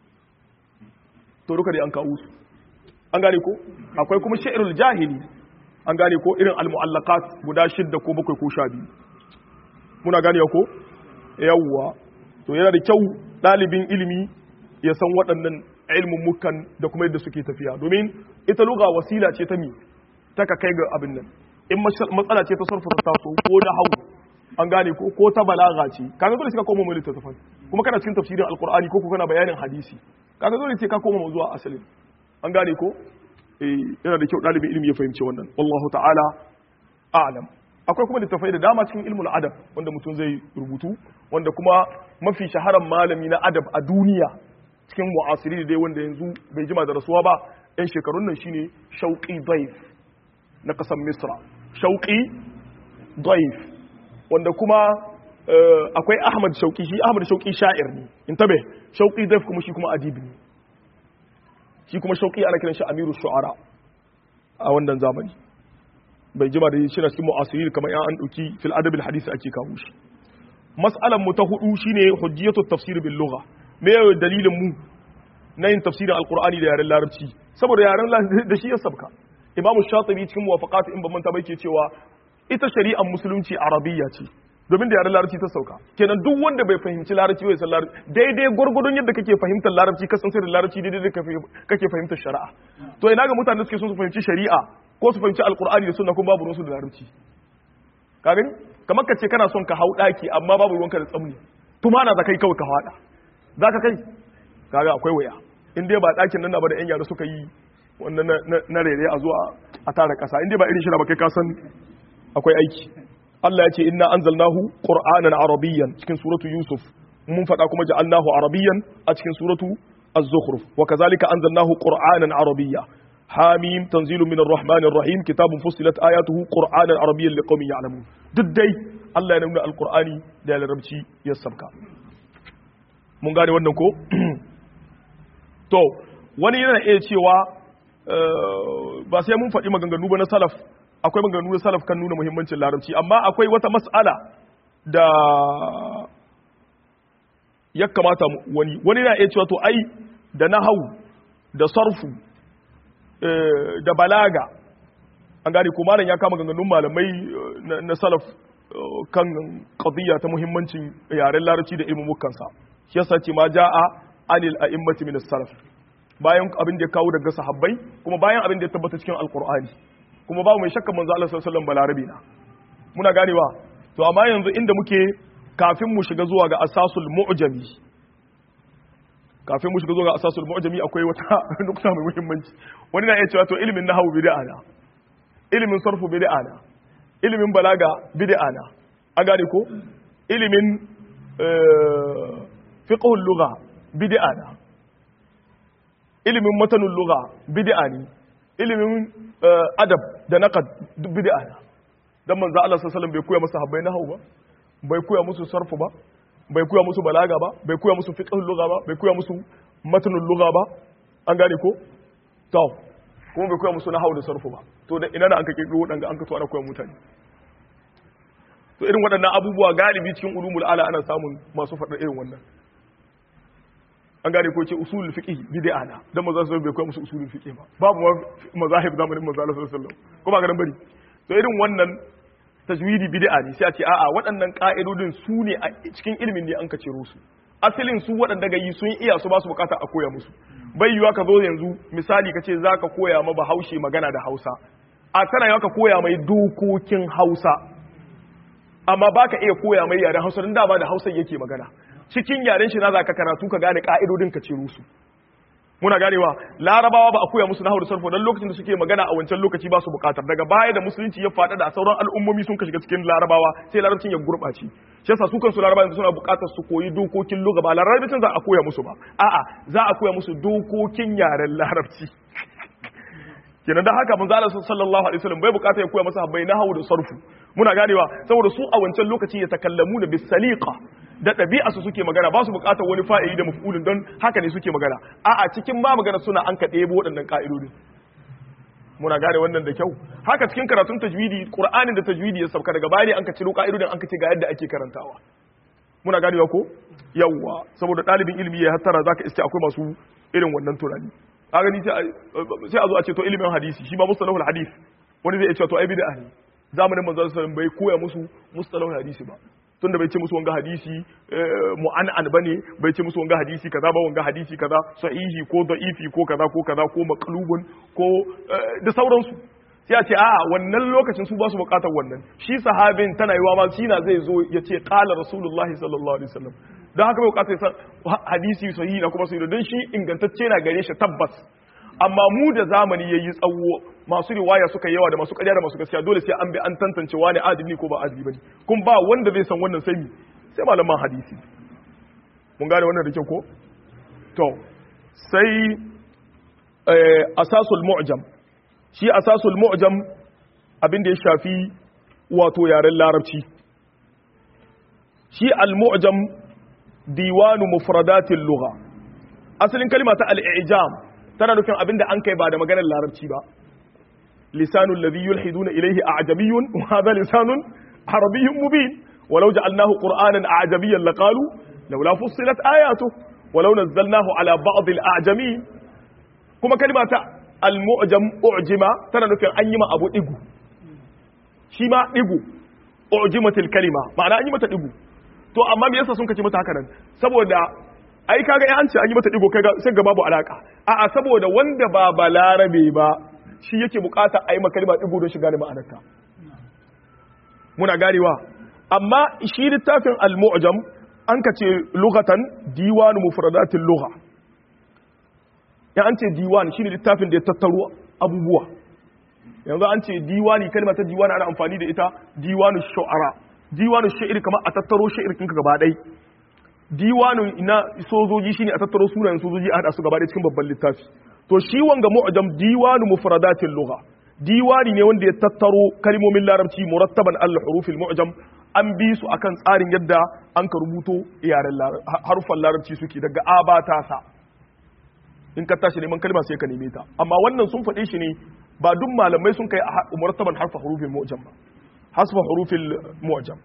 to duka dai an kawo su an gane ko akwai kuma sha'irul jahili an gane ko irin al-mu'allaqat guda shidda ko bakwai ko sha biyu muna gane ko yawwa to yana da kyau ɗalibin ilimi ya san waɗannan ilmin mukan da kuma yadda suke tafiya domin ita lugha wasila ce ta mi ta ka kai ga abin nan in matsala ce ta sarfa ta taso ko na hau an gane ko ko ta balaga ce kaga dole sai ka koma mai littattafai kuma kana cikin tafsirin alqur'ani ko ko kana bayanin hadisi kaga dole sai ka koma zuwa asalin an gane ko eh yana da kyau dalibin ilimi ya fahimci wannan wallahu ta'ala a'lam akwai kuma littattafai da dama cikin ilmul adab wanda mutum zai rubutu wanda kuma mafi shaharan malami na adab a duniya cikin mu'asiri dai wanda yanzu bai jima da rasuwa ba yan shekarun nan shine shauqi daif na ƙasar misra shauƙi daif wanda kuma akwai ahmad shauƙi shi ahmad shauƙi sha'ir ne in tabe shauƙi daif kuma shi kuma adibi ne shi kuma shauƙi ana kiran shi amiru shu'ara a wannan zamani bai jima da shi na cikin mu'asiri kamar yan an ɗauki fil adabil hadisi ake kawo shi mas'alan mu ta hudu shine hujjiyatu tafsir bil lugha me dalilin mu na yin tafsirin alqur'ani da yaren larabci saboda yaren da shi ya sabka imamu shatibi cikin muwafaqat in ban manta bai ke cewa ita shari'ar musulunci arabiyya ce domin da yaren larabci ta sauka kenan duk wanda bai fahimci larabci bai san larabci daidai gwargwadon yadda kake fahimtar larabci ka san da larabci daidai da kake fahimtar shari'a to ina ga mutane suke son su fahimci shari'a ko su fahimci alqur'ani da sunna kuma babu ruwansu da larabci ka gani kamar ka ce kana son ka hau daki amma babu ruwanka da tsamni tumana za kai kawai ka fada za ka kai kaga akwai waya in dai ba dakin nan ba da yan yara suka yi wannan na rere a zuwa a tara kasa inda ba irin shi ba kai kasan akwai aiki Allah ya ce inna anzalnahu qur'anan arabiyyan cikin suratu yusuf mun faɗa kuma ja'alnahu arabiyyan a cikin suratu az-zukhruf wa kazalika anzalnahu qur'anan arabiyya hamim tanzilun minar rahmanir rahim kitabun fussilat ayatuhu qur'anan arabiyyan liqaumin ya'lamun duk dai Allah ya nuna alqur'ani da larabci ya sabka mun gane wannan ko to wani yana iya cewa ba sai mun faɗi maganganu ba na salaf akwai maganganu na salaf kan nuna muhimmancin larabci amma akwai wata mas'ala da ya kamata wani wani na iya cewa to ai da nahau da sarfu da balaga an gane ko malam ya kama ganganun malamai na salaf kan qadiyya ta muhimmancin yaren larabci da ilmin mukansa shi yasa ce ma ja'a anil a'immati min salaf bayan abin da ya kawo daga sahabbai kuma bayan abin da ya tabbata cikin alqur'ani kuma babu mai shakka manzo Allah sallallahu alaihi wasallam balarabi na muna ganewa to amma yanzu inda muke kafin mu shiga zuwa ga asasul mu'jami kafin mu shiga zuwa ga asasul mu'jami akwai wata nukta mai muhimmanci wani na iya cewa to ilimin nahwu bid'a na ilimin sarfu bid'a na ilimin balaga bid'a na a gane ko ilimin fiqhul lugha bid'a na ilimin matanul lugha bid'a ne ilimin adab da naqad duk bid'a na dan manzo Allah sallallahu alaihi wasallam bai koya masa habbai nahwu ba bai koya musu sarfu ba bai koya musu balaga ba bai koya musu fiqhul lugha ba bai koya musu matnul lugha ba an gane ko to kuma bai koya musu nahwu da sarfu ba to da ina da an ka kirkiro wadanga an ka to ana koya mutane to irin waɗannan abubuwa galibi cikin ulumul ala ana samun masu faɗar irin wannan an gane ko ce usulul fiqh bid'a na dan manzo sallallahu bai koya musu usulul fiqh ba babu mazahib zamanin manzo sallallahu alaihi wasallam ko ba ga bari to irin wannan tajwidi bid'a ne sai a ce a'a waɗannan ka'idodin su ne a cikin ilimin ne an ka ciro su asalin su waɗanda ga yi sun iya su ba su bukata a koya musu bai yiwa ka zo yanzu misali ka ce za ka koya ma bahaushe magana da hausa a tana yawa ka koya mai dokokin hausa amma ba ka iya koya mai yaren hausa don dama da hausa yake magana cikin yaren shi na za ka karatu ka gane ka'idodin ka ciro su muna ganewa larabawa ba a koya musu nahwu da sarfo dan lokacin da suke magana a wancan lokaci ba su bukatar daga baya da musulunci ya faɗa da sauran al'ummomi sun ka shiga cikin larabawa sai larabcin ya gurɓace shi yasa su kansu larabawa suna bukatar su koyi dokokin lugha ba larabcin za a koya musu ba a'a za a koya musu dokokin yaren larabci kenan da haka manzo Allah sallallahu alaihi wasallam bai bukata ya koya masa habbai nahwu da sarfu muna ganewa saboda su a wancan lokaci ya takallamu da bisaliqa da ɗabi'a su suke magana ba su buƙatar wani fa'ili da mafulin don haka ne suke magana a'a cikin ba magana suna an ka ɗebo waɗannan ƙa'idodin muna gane wannan da kyau haka cikin karatun tajwidi qur'anin da tajwidi ya sauka daga baya ne an ka ciro ƙa'idodin an ka ce ga yadda ake karantawa muna ganewa ko yawwa saboda ɗalibin ilimi ya hattara zaka iske akwai masu irin wannan tunani a gani sai a zo a ce to ilimin hadisi shi ba mustalahul hadith wani zai iya cewa to ai bid'a ne zamanin manzo sallallahu alaihi wasallam bai koya musu mustalahul hadisi ba tunda bai ce musu wanga hadisi mu'an'an bane bai ce musu wanga hadisi kaza ba wanga hadisi kaza sahihi ko da'ifi ko kaza ko kaza ko maqlubun ko da sauransu sai a ce a wannan lokacin su ba su bukatar wannan shi sahabin tana yiwa ma shi na zai zo ya ce qala rasulullahi sallallahu alaihi wasallam don haka bai bukatar san hadisi sahihi na kuma sahihi don shi ingantacce na gare shi tabbas amma mu da zamani yayi tsawo masu riwaya suka yawa da masu ƙarya da masu gaskiya dole sai an bi an tantance wani adili ko ba adili bane kun ba wanda zai san wannan sai mi sai malaman hadisi mun gane wannan da kyau ko to sai asasul mu'jam shi asasul mu'jam abin da ya shafi wato yaren larabci shi al-mu'jam diwanu mufradatil lugha asalin kalma ta al-i'jam tana nufin abin da an kai ba da maganar larabci ba لسان الذي يلحدون إليه أعجمي وهذا لسان عربي مبين ولو جعلناه قرآنا أعجميا لقالوا لولا فصلت آياته ولو نزلناه على بعض الأعجمين كما كلمة المعجم أعجم ترى نفين أنيما أبو إيغو شما إيغو أعجمت الكلمة معنى أنيما إيغو to amma me yasa sun kace mata haka nan saboda ai kaga ai an ce an yi mata digo kaga sai ga babu alaka a'a saboda wanda ba balarabe ba shi yake bukata a yi makalma ɗigo don shiga da ma'anarta muna ganewa amma shi littafin al-mu'jam an ka ce lugatan diwanu mufradatin lugha ya an ce diwan shine littafin da ya tattaro abubuwa yanzu an ce diwani kalma ta diwani ana amfani da ita diwanu shu'ara diwanu sha'ir kamar a tattaro sha'ir kinka gaba ɗai diwanu na sojoji shine a tattaro sunayen sojoji a hada su gaba ɗaya cikin babban littafi to shi wanga mu'jam diwanu mufradatil lugha diwani ne wanda ya tattaro kalmomin larabci murattaban al hurufil mu'jam an bi su akan tsarin yadda an ka rubuto yaren harufan larabci suke daga abata sa in ka tashi neman kalma sai ka neme ta amma wannan sun faɗe shi ne ba duk malamai sun kai murattaban harfa hurufin mu'jam ba hasfa hurufil mu'jam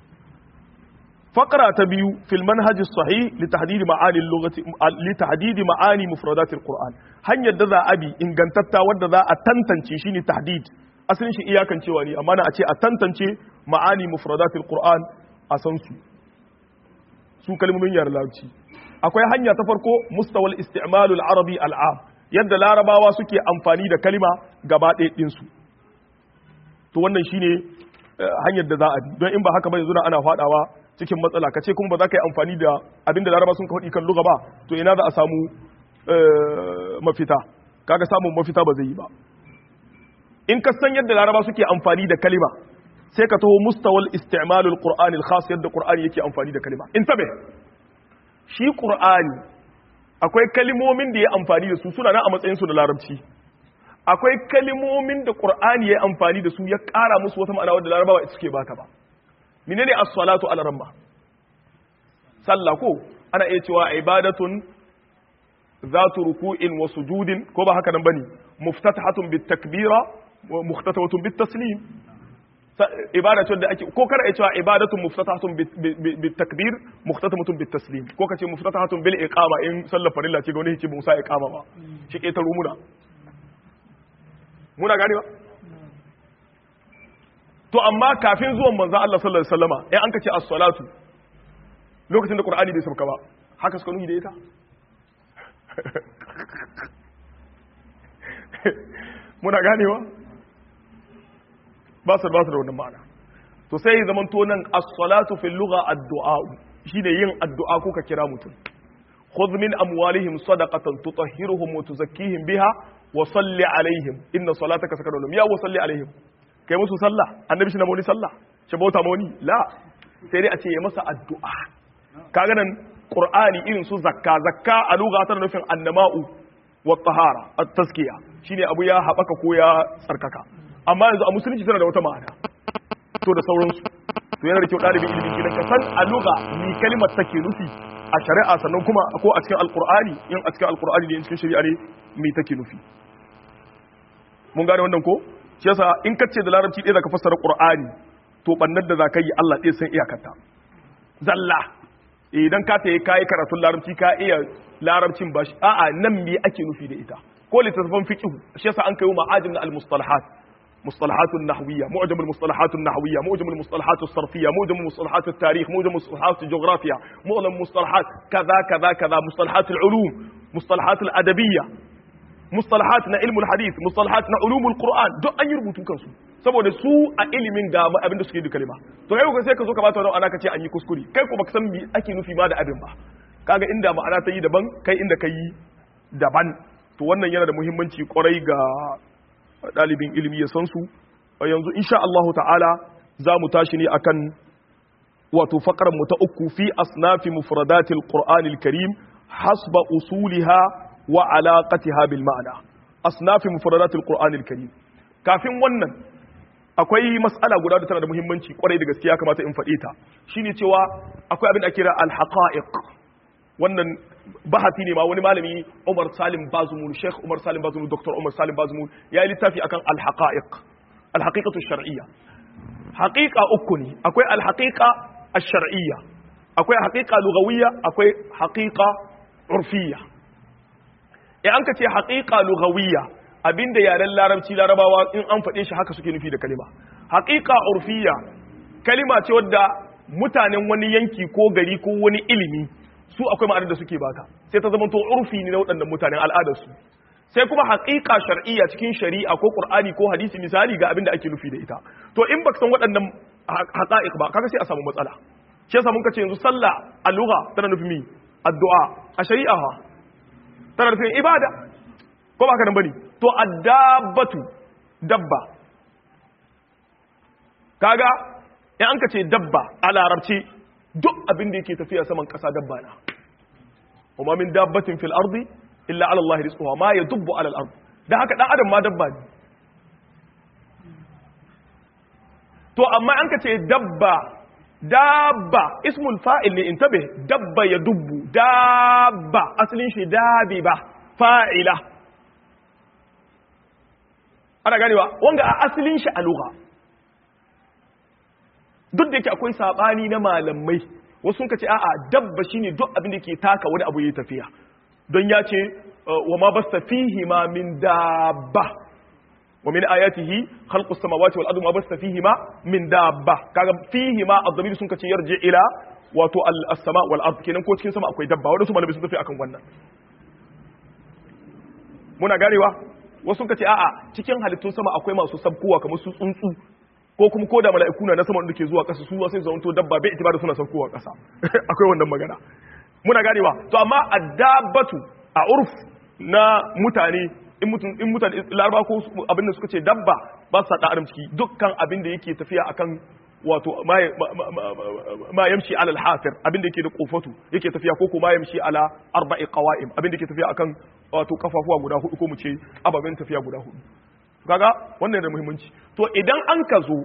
فقرة تبيو في المنهج الصحيح لتحديد معاني اللغة لتحديد معاني مفردات القرآن هن يدذا أبي إن كنتتا ودذا أتنتنشي شيني تحديد أصلا شي إياكا شواني أما أنا أتي أتنتنشي معاني مفردات القرآن أسنسو سو كلمة من يار لابتي أكوي هن يتفرقو مستوى الاستعمال العربي العام يد larabawa suke amfani da kalima gaba ɗaya ɗinsu to wannan shine hanyar da za a bi don in ba haka ba yanzu ana faɗawa cikin matsala ka ce kuma ba za ka yi amfani da abinda laraba sun kawaɗi kan luga ba to ina za a samu mafita kaga samun mafita ba zai yi ba in ka san yadda laraba suke amfani da kalima sai ka taho mustawal isti'malul qur'anil khas yadda qur'ani yake amfani da kalima in tabe shi qur'ani akwai kalimomin da ya amfani da su suna nan a matsayin su da larabci akwai kalimomin da qur'ani ya amfani da su ya ƙara musu wata ma'ana wadda larabawa ita suke bata ba menene as-salatu ala ramma sallah ko ana iya cewa ibadatun zatu ruku'in wa sujudin ko ba haka nan bane muftatahatun bit takbira wa mukhtatawatun bit taslim ibadatun da ake ko kada iya cewa ibadatun muftatahatun bit takbir mukhtatawatun bit taslim ko kace muftatahatun bil iqama in sallar farilla ce ga wani yake ba musa iqama ba shi ke ta rumuna muna gane ba to amma kafin zuwan manzan Allah sallallahu alaihi wasallama in an kace as-salatu lokacin da Qur'ani bai sauka ba haka suka nuni da ita muna ganewa ba su ba su da wannan ma'ana to sai zaman to nan as-salatu fil lugha ad-du'a shine yin addu'a ko ka kira mutum khudh min amwalihim sadaqatan tutahhiruhum wa tuzakkihim biha wa salli alaihim inna salataka sakanun lahum ya wa salli alaihim kai musu sallah annabi shi na mawani sallah shi bauta mawani la sai dai a ce ya masa addu'a kaga nan qur'ani irin su zakka zakka a lugha tana nufin annama'u wa tahara at-tazkiya shine abu ya habaka ko ya tsarkaka amma yanzu a musulunci tana da wata ma'ana to da sauransu to yana da kyau dalibin ilimin gidan ka san a lugha ni kalimar take nufi a shari'a sannan kuma ko a cikin alqur'ani in a cikin alqur'ani ne in cikin shari'a ne me take nufi mun gane wannan ko shi yasa in ka ce da larabci ɗaya zaka fassara qur'ani to bannar da zaka yi Allah ɗaya san iyakarta zalla idan ka tayi kai karatun larabci ka iya larabcin ba shi a'a nan me ake nufi da ita ko littattafan fiqh shi yasa an kai ma'ajim na al-mustalahat مصطلحات النحوية معجم المصطلحات النحوية معجم المصطلحات الصرفية معجم مصطلحات التاريخ معجم مصطلحات الجغرافيا معجم مصطلحات كذا كذا كذا مصطلحات العلوم مصطلحات الأدبية mustalahat na ilmul hadith mustalahat na ulumul qur'an duk an yi rubutu kansu saboda su a ilimin ga abin da suke da kalma to kai ko sai ka zo ka bata wannan ana ka ce an yi kuskure kai ko baka san me ake nufi ma da abin ba kaga inda ma'ana ta yi daban kai inda kai daban to wannan yana da muhimmanci kwarai ga dalibin ilimi ya san su yanzu insha Allah ta'ala za mu tashi ne akan wato faqran mu ta uku fi asnafi mufradatil qur'anil karim hasba usuliha wa alaqatiha bil ma'ana asnafi mufradatil qur'anil karim kafin wannan akwai mas'ala guda da tana da muhimmanci kwarai da gaskiya kamata in faɗe ta shine cewa akwai abin da kira al haqa'iq wannan bahati ne ma wani malami Umar Salim Bazumul Sheikh Umar Salim Bazumul Dr. Umar Salim Bazumul ya yi littafi akan al haqa'iq al haqiqatu shar'iyya haqiqa uku ne akwai al haqiqa ash-shar'iyya akwai haqiqa lughawiyya akwai haqiqa urfiyya in an ka ce haƙiƙa lugawiyya abinda yaren larabci larabawa in an faɗe shi haka suke nufi da kalima haƙiƙa urfiyya kalima ce wadda mutanen wani yanki ko gari ko wani ilimi su akwai ma'anar da suke baka sai ta zama to urfi ne na waɗannan mutanen al'adarsu sai kuma haƙiƙa shar'iyya cikin shari'a ko qur'ani ko hadisi misali ga abinda ake nufi da ita to in baka san waɗannan haqa'iq ba kaga sai a samu matsala shi yasa mun kace yanzu sallah a lugha tana nufin mi addu'a a shari'a ha tana nufin ibada ko ba ka nan bane to addabatu dabba kaga in an ka ce dabba a larabci duk abin da yake tafiya saman kasa dabba na kuma min dabbatin fil ardi illa ala Allah rizquha ma yadubbu ala al ard dan haka dan adam ma dabba ne to amma an ka ce dabba dabba ismul fa'il ne intabe dabba ya dubbu dabba asalin shi dabi ba fa'ila ana ganewa wanga a asalin shi a lugha duk da yake akwai sabani na malamai wasu sun ce a'a dabba shine duk abin da ke taka wani abu yayi tafiya don ya ce wa ma basta fihi ma min dabba wa min ayatihi khalqus samawati wal ardi ma basta fihi ma min dabba kaga fihi ma ad-damir sun kace yarji ila wato as-sama wal ard kenan ko cikin sama akwai dabba wanda su malamai sun tafi akan wannan muna ganewa wasu sun kace a'a cikin halittun sama akwai masu sabkowa kamar su tsuntsu ko kuma ko da mala'iku na sama da ke zuwa ƙasa su sai su zanto dabba bai itibar suna saukowa ƙasa akwai wannan magana muna ganewa to amma addabatu a urf na mutane in mutum in mutane laraba ko abin da suka ce dabba ba su da adam ciki dukkan abin da yake tafiya akan wato ma yamshi ala al-hafir abin da yake da kofatu yake tafiya ko kuma yamshi ala arba'i qawa'im abin da yake tafiya akan wato kafafuwa guda hudu ko mu ce ababen tafiya guda hudu kaga wannan da muhimmanci to idan an ka zo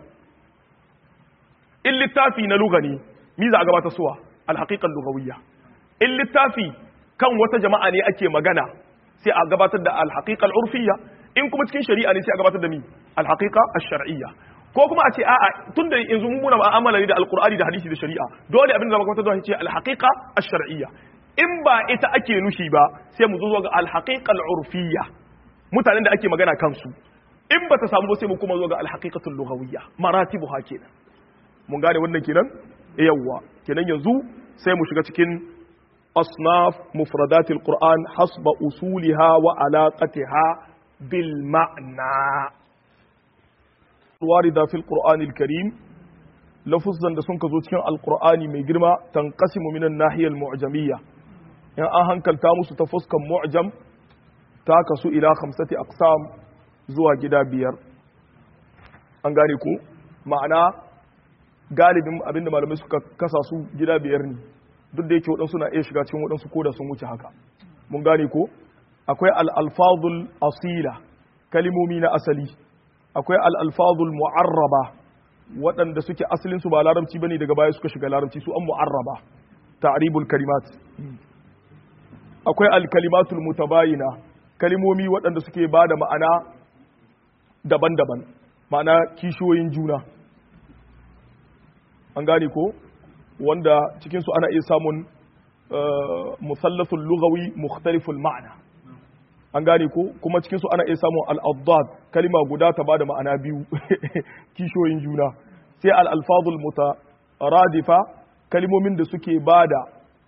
in littafi na lugani mi za a gabatar suwa alhaqiqan lugawiyya in littafi kan wata jama'a ne ake magana sai a gabatar da alhaqiqal urfiyya in kuma cikin shari'a ne sai a gabatar da mi alhaqiqa ash-shar'iyya ko kuma a ce a'a tunda yanzu mun muna mu'amala ne da alqur'ani da hadisi da shari'a dole abin da zama gabatar da shi alhaqiqa ash-shar'iyya in ba ita ake nushi ba sai mu zo ga alhaqiqal urfiyya mutanen da ake magana kansu in ba ta samu ba sai mu kuma zo ga alhaqiqatul lughawiyya maratibu ha kenan mun gane wannan kenan yawwa kenan yanzu sai mu shiga cikin asnaf mufradatil qur'an hasba usuliha wa alaqatiha bil ma'na warida fil qur'anil karim lafuzan da sun ka zo cikin alqur'ani mai girma tanqasimu minan nahiyal mu'jamiyya in an hankalta musu ta fuskan mu'jam ta kasu ila khamsati aqsam zuwa gida biyar an gane ku ma'ana galibin abinda malamai suka kasa su gida biyar ne duk da yake waɗansu na iya shiga cikin waɗansu ko da sun wuce haka mun gane ko akwai al'alfazul asila kalimomi na asali akwai al'alfazul mu'arraba waɗanda suke asalinsu ba larabci bane daga baya suka shiga larabci su an mu'arraba ta'ribul kalimat akwai al-kalimatul mutabayina kalimomi waɗanda suke ba da ma'ana daban-daban ma'ana kishiyoyin juna an gane ko wanda cikinsu ana iya samun musallasul lugawi mukhtaliful ma'ana an gane ko kuma cikinsu ana iya samun al'adad kalima guda ta ba da ma'ana biyu kishiyoyin juna sai al'alfazul mutaradifa kalimomin da suke ba da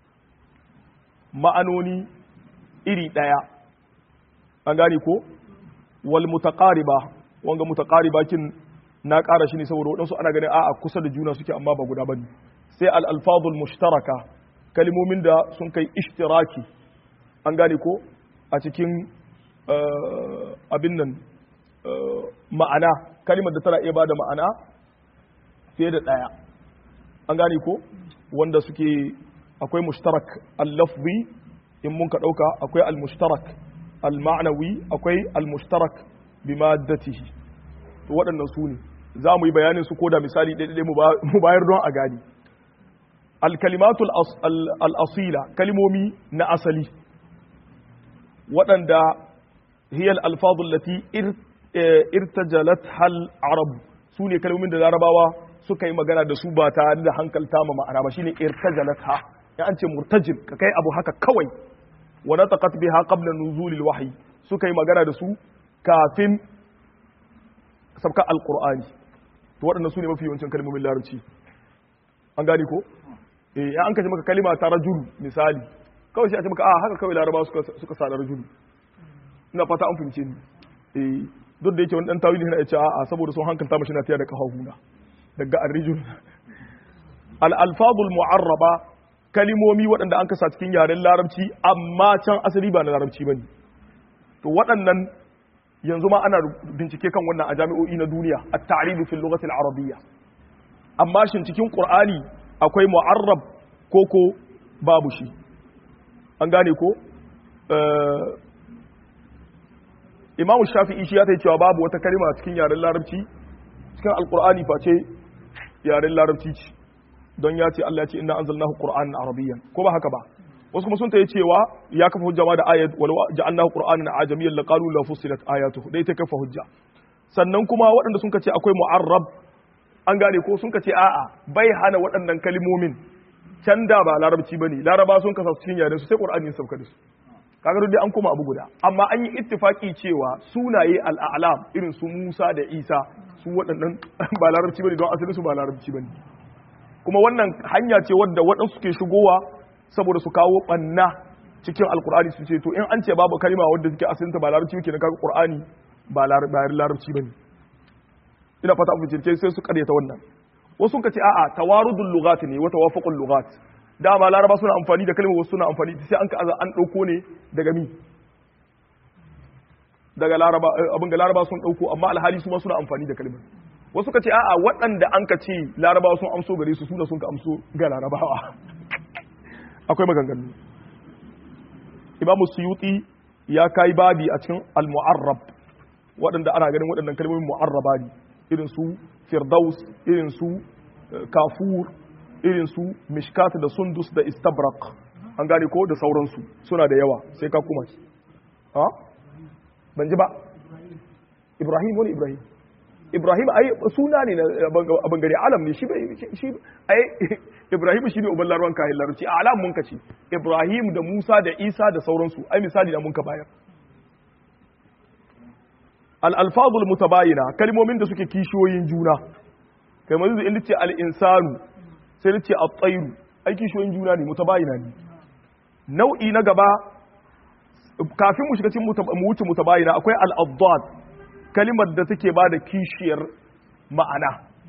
ma'anoni iri ɗaya an gane ko wal mutaqariba wanga mutaqariba kin na ƙara shi ne saboda waɗansu ana ganin a'a kusa da juna suke amma ba guda bane sai al alfadul mushtaraka kalmomin da sun kai ishtiraki an gane ko a cikin abin nan ma'ana kalimar da tana iya bada ma'ana fiye da ɗaya an gane ko wanda suke akwai mushtarak al-lafzi in mun ka ɗauka akwai al-mushtarak al-ma'nawi akwai al-mushtarak bi maddatihi to waɗannan su ne za mu yi bayanin su koda misali ɗaiɗaiɗai mu bayar don a gani al-kalimatul al-asila kalimomi na asali waɗanda hiyal alfadul lati irtajalat hal arab su ne kalmomin da larabawa suka yi magana da su ba tare da hankalta ma ma'ana ba shine irtajalat ha ya an ce murtajil ka kai abu haka kawai wa nataqat biha qabla nuzulil wahyi suka yi magana da su kafin sabka alqur'ani to waɗannan su ne mafi yawancin kalmomin larabci an gane ko eh ya an kace maka kalima ta rajul misali kawai sai a ce maka a haka kawai larabawa suka suka sa rajul ina fata an fahimce ni eh duk da yake wani dan tawili yana ce a saboda sun hankalta mashi na tiya da kahahuna daga arrijul al alfadul mu'arraba kalimomi waɗanda an kasa cikin yaren larabci amma can asali ba na larabci bane to waɗannan yanzu ma ana bincike kan wannan a jami'o'i na duniya at-ta'rib fil lughati al-arabiyya amma shin cikin qur'ani akwai mu'arrab koko babu shi an gane ko imamu shafi'i shi ya ta cewa babu wata kalima cikin yaren larabci cikin alqur'ani face yaren larabci ce don ya ce Allah ya ce inna anzalnahu qur'anan arabiyyan ko ba haka ba wasu kuma sun ta yi cewa ya kafa hujja ma da ayat walau ja'alnahu qur'anan ajamiyyan laqalu la fusilat ayatuhu dai ta kafa hujja sannan kuma waɗanda sun ce akwai mu'arrab an gane ko sun ce a'a bai hana waɗannan kalimomin can da ba larabci bane laraba sun kasa cikin yaren su sai qur'ani ya sauka da su kaga dai an koma abu guda amma an yi ittifaki cewa sunaye al-a'lam irin su Musa da Isa su waɗannan ba larabci bane don asalin su ba larabci bane kuma wannan hanya ce wadda waɗansu ke shigowa saboda su kawo ɓanna cikin alkur'ani su ce to in an ce babu kalima wadda suke asalinta ba larabci ke na kaga qur'ani ba larabci bane ina fata abu jirke sai su karyata wannan wasu ka ce a'a tawarudul lughat ne wa tawafuqul lughat dama laraba suna amfani da kalmar wasu suna amfani sai an ka an dauko ne daga mi daga laraba abin ga laraba sun dauko amma alhali su ma suna amfani da kalmar wasu ka ce a'a waɗanda an ka ce larabawa sun amso gare su suna sun ka amso ga larabawa akwai maganganu imamu suyuti ya kai babi a cikin al-mu'arrab waɗanda ana ganin waɗannan kalmomin mu'arraba ne irin su firdaus irin su kafur irin su mishkat da sundus da istabrak an gane ko da sauransu suna da yawa sai ka kuma ha ban ji ba ibrahim wani ibrahim Ibrahim ai suna ne a bangare alam ne shi shi ai Ibrahim shi ne uban larwan kayan larabci a alam mun kace Ibrahim da Musa da Isa da sauransu ai misali da mun ka bayar al alfazul mutabayina kalmomin da suke kishiyoyin juna kai manzo in ce al insanu sai ce at tayru ai kishiyoyin juna ne mutabayina ne nau'i na gaba kafin mu shiga cikin mu wuce mutabayina akwai al addad kalimar da take ba da kishiyar ma'ana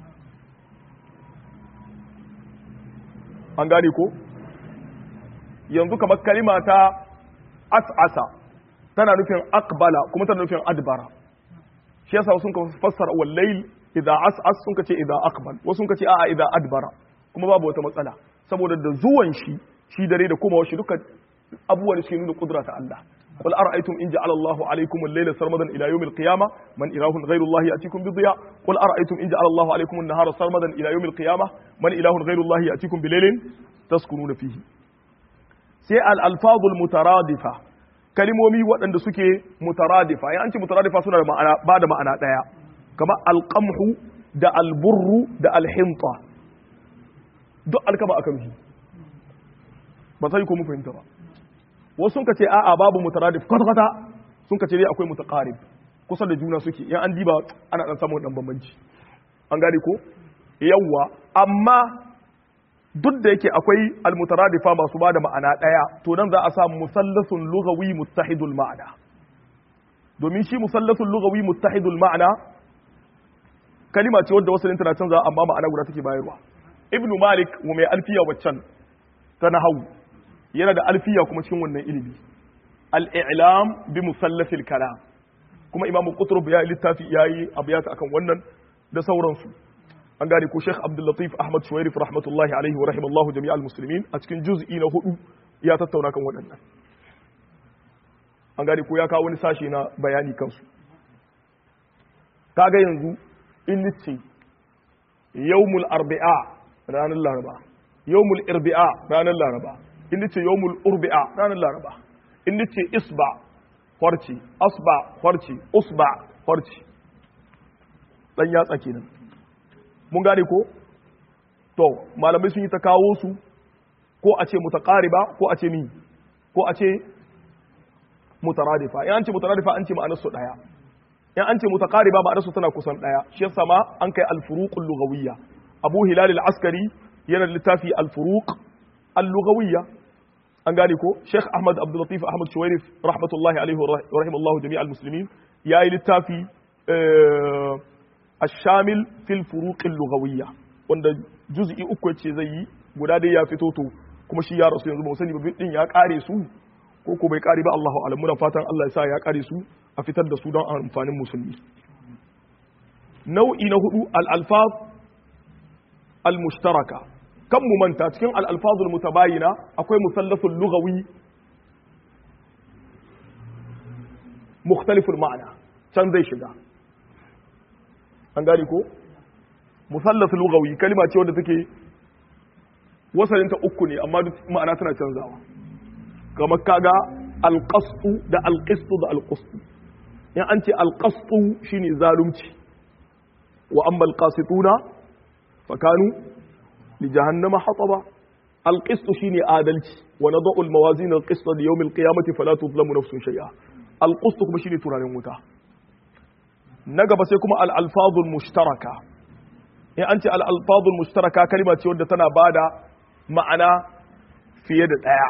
an gane ko yanzu kamar kalima ta as'asa tana nufin akbala kuma tana nufin adbara shi yasa sun ka fassara wallail idza as'as sun ka ce idza akbal wasu sun ka ce a'a idza adbara kuma babu wata matsala saboda da zuwan shi shi dare da komawa shi duka abubuwan da suke nuna kudura ta Allah قل أرأيتم إن جعل الله عليكم الليل سرمدا إلى يوم القيامة من إله غير الله يأتيكم بضياء قل أرأيتم إن جعل الله عليكم النهار سرمدا إلى يوم القيامة من إله غير الله يأتيكم بليل تسكنون فيه sai al-alfazul mutaradifa kalimomi waɗanda suke mutaradifa ya an ce mutaradifa suna da ma'ana ba da ma'ana ɗaya kamar alqamhu da alburru da alhinta duk alkama aka rufi ba sai ko mu fahimta ba wasu sun ka ce a'a babu mutaradif kwata-kwata sun ka ce dai akwai mutaqarib kusa da juna suke yan an diba ana dan samun dan bambanci an gane ko yawwa amma duk da yake akwai almutaradifa masu bada ma'ana daya to nan za a samu musallasun lughawi muttahidul ma'ana domin shi musallasun lughawi muttahidul ma'ana kalima ce wadda wasu tana canza amma ma'ana guda take bayarwa ibnu malik wa mai alfiya waccan ta nahawu yana da alfiya kuma cikin wannan ilimi al-i'lam bi musallafil kalam kuma imamu qutrub ya littafi yayi abiyata akan wannan da sauransu an gane ko Sheikh Abdul Latif Ahmad Shuwairif rahmatullahi alaihi wa rahimallahu jami'al muslimin a cikin juz'i na hudu ya tattauna kan waɗannan an gane ko ya kawo wani sashe na bayani kansu kaga yanzu in nice yawmul arbi'a ranar laraba yawmul irbi'a ranar laraba in nace yawmul urbi'a ranar laraba in nace isba farci asba farci usba farci dan yatsa kenan mun gane ko to malamai sun yi ta kawo su ko a ce mutaqariba ko a ce mi ko a ce mutaradifa in an ce mutaradifa an ce ma'anar su daya in an ce mutaqariba ma'anar su tana kusan daya shi yasa ma an kai al-furuqul lughawiyya abu hilal al-askari yana da littafi al-furuq al-lughawiyya an gane ko Sheikh Ahmad Abdul Latif Ahmad Shuwairif rahmatullahi alaihi wa rahimallahu jami'al muslimin yayi littafi ash-shamil fil furuq al-lughawiyya wanda juz'i uku yace zai yi guda dai ya fito to kuma shi ya rasu yanzu ba sani ba din ya kare su ko ko bai kare ba Allahu a'lam muna fatan Allah ya sa ya kare su a fitar da su don amfanin musulmi nau'i na hudu al-alfaz al-mushtaraka kan mu manta cikin al-alfazul mutabayina akwai musallasul lughawi mukhtaliful ma'ana can zai shiga an gane ko musallasul lughawi kalima ce wadda take wasalinta uku ne amma duk ma'ana tana canzawa kamar kaga alqastu da alqistu da alqustu in an ce alqastu shine zalunci wa amma alqasituna fakanu li jahannama hataba alqistu shine adalci wa nadau almawazin alqista li yawm alqiyamati fala tuzlamu nafsun shay'a alqustu kuma shine turanin wuta na gaba sai kuma al-alfazul mushtaraka in an ce al-alfazul mushtaraka kalma ce wadda tana bada ma'ana fiye da ɗaya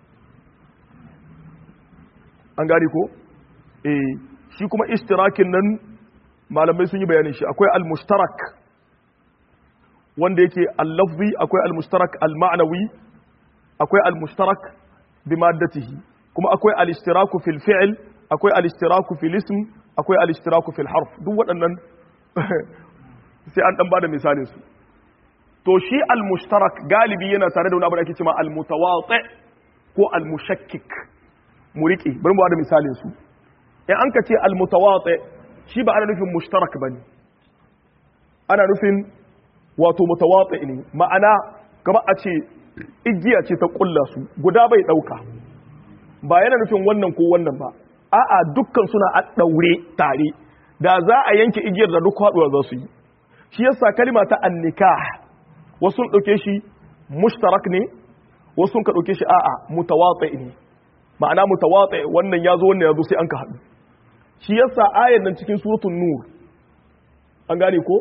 an gani ko? eh shi kuma istirakin nan malamai sun yi bayanin shi akwai al-mushtarak wanda yake al-lafzi akwai al-mushtarak al-ma'nawi akwai al-mushtarak bi maddatihi kuma akwai al-istiraku fil fi'l akwai al-istiraku fil ism akwai al-istiraku fil harf duk waɗannan sai an dan bada misalin su to shi al-mushtarak galibi yana tare da wani abu da ake cewa al-mutawati ko al-mushakkik mu rike bari mu bada misalin su in an ka ce al-mutawati shi ba ana nufin mushtarak bane ana nufin wato mutawati ne ma'ana kamar a ce igiya ce ta kulla su guda bai dauka ba yana nufin wannan ko wannan ba a'a dukkan suna a daure tare da za a yanke igiyar da duk haduwa za su yi shi yasa kalima ta annikah wasu sun ɗauke shi mushtarak ne wasu sun ka ɗauke shi a'a mutawatsi ne ma'ana mutawatsi wannan ya zo wannan ya zo sai an ka haɗu shi yasa ayan nan cikin suratul nur an gane ko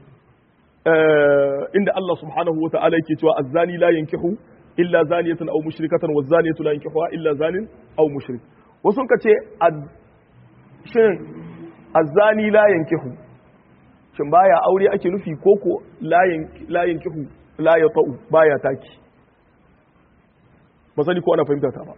inda Allah subhanahu wa ta'ala yake cewa azzani la yankihu illa zaniyatan aw mushrikatan wa zaniyatu la yankihuha illa zanin aw mushrik wasu sun ka ce shin azzani la yankihu shin baya aure ake nufi koko layin kihu la ya ta'u baya taki ba sani ko ana fahimta ta ba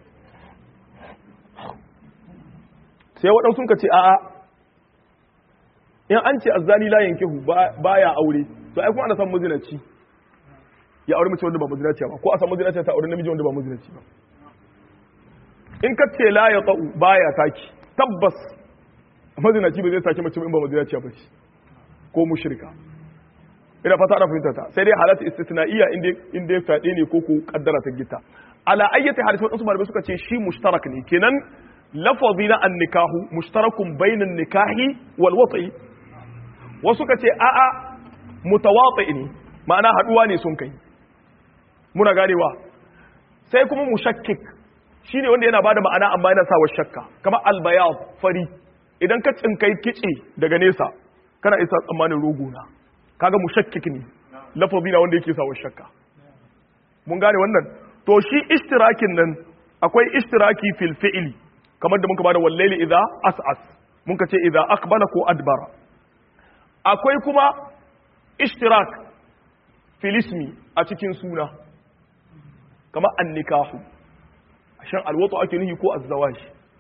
sai waɗansu ka ce a'a in an ce azzani layin kihu baya aure to ai kuma ana san mazinaci ya aure mace wanda ba mazinaci ba ko a san mazinaci ta aure namiji wanda ba mazinaci ba in ka ce la ya ta'u baya taki tabbas mazinaci ba zai sake mace in ba mazinaci ba ce ko mushrika ina fata ana fahimta ta sai dai halatta istisna'iyya inda inda ya fade ne ko ko kaddara ta gita ala ayyati hadisi wadansu malamai suka ce shi mushtarak ne kenan lafazi na annikahu mushtarakun bainan nikahi wal wat'i wasu ka ce a'a mutawati ne ma'ana haduwa ne sun kai muna ganewa sai kuma mushakkik shine wanda yana bada ma'ana amma yana sawa shakka kamar albayad fari idan ka tsinkai kici daga nesa kana isa tsammanin rogo na kaga mushakkik ne lafazi na wanda yake sawa shakka mun gane wannan to shi ishtirakin nan akwai ishtiraki fil fi'li kamar da muka bada wallaili idza as'as mun ka ce idza aqbala ko adbara akwai kuma ishtirak fil ismi a cikin suna kamar annikahu shan alwatu ake nuhi ko azzawaj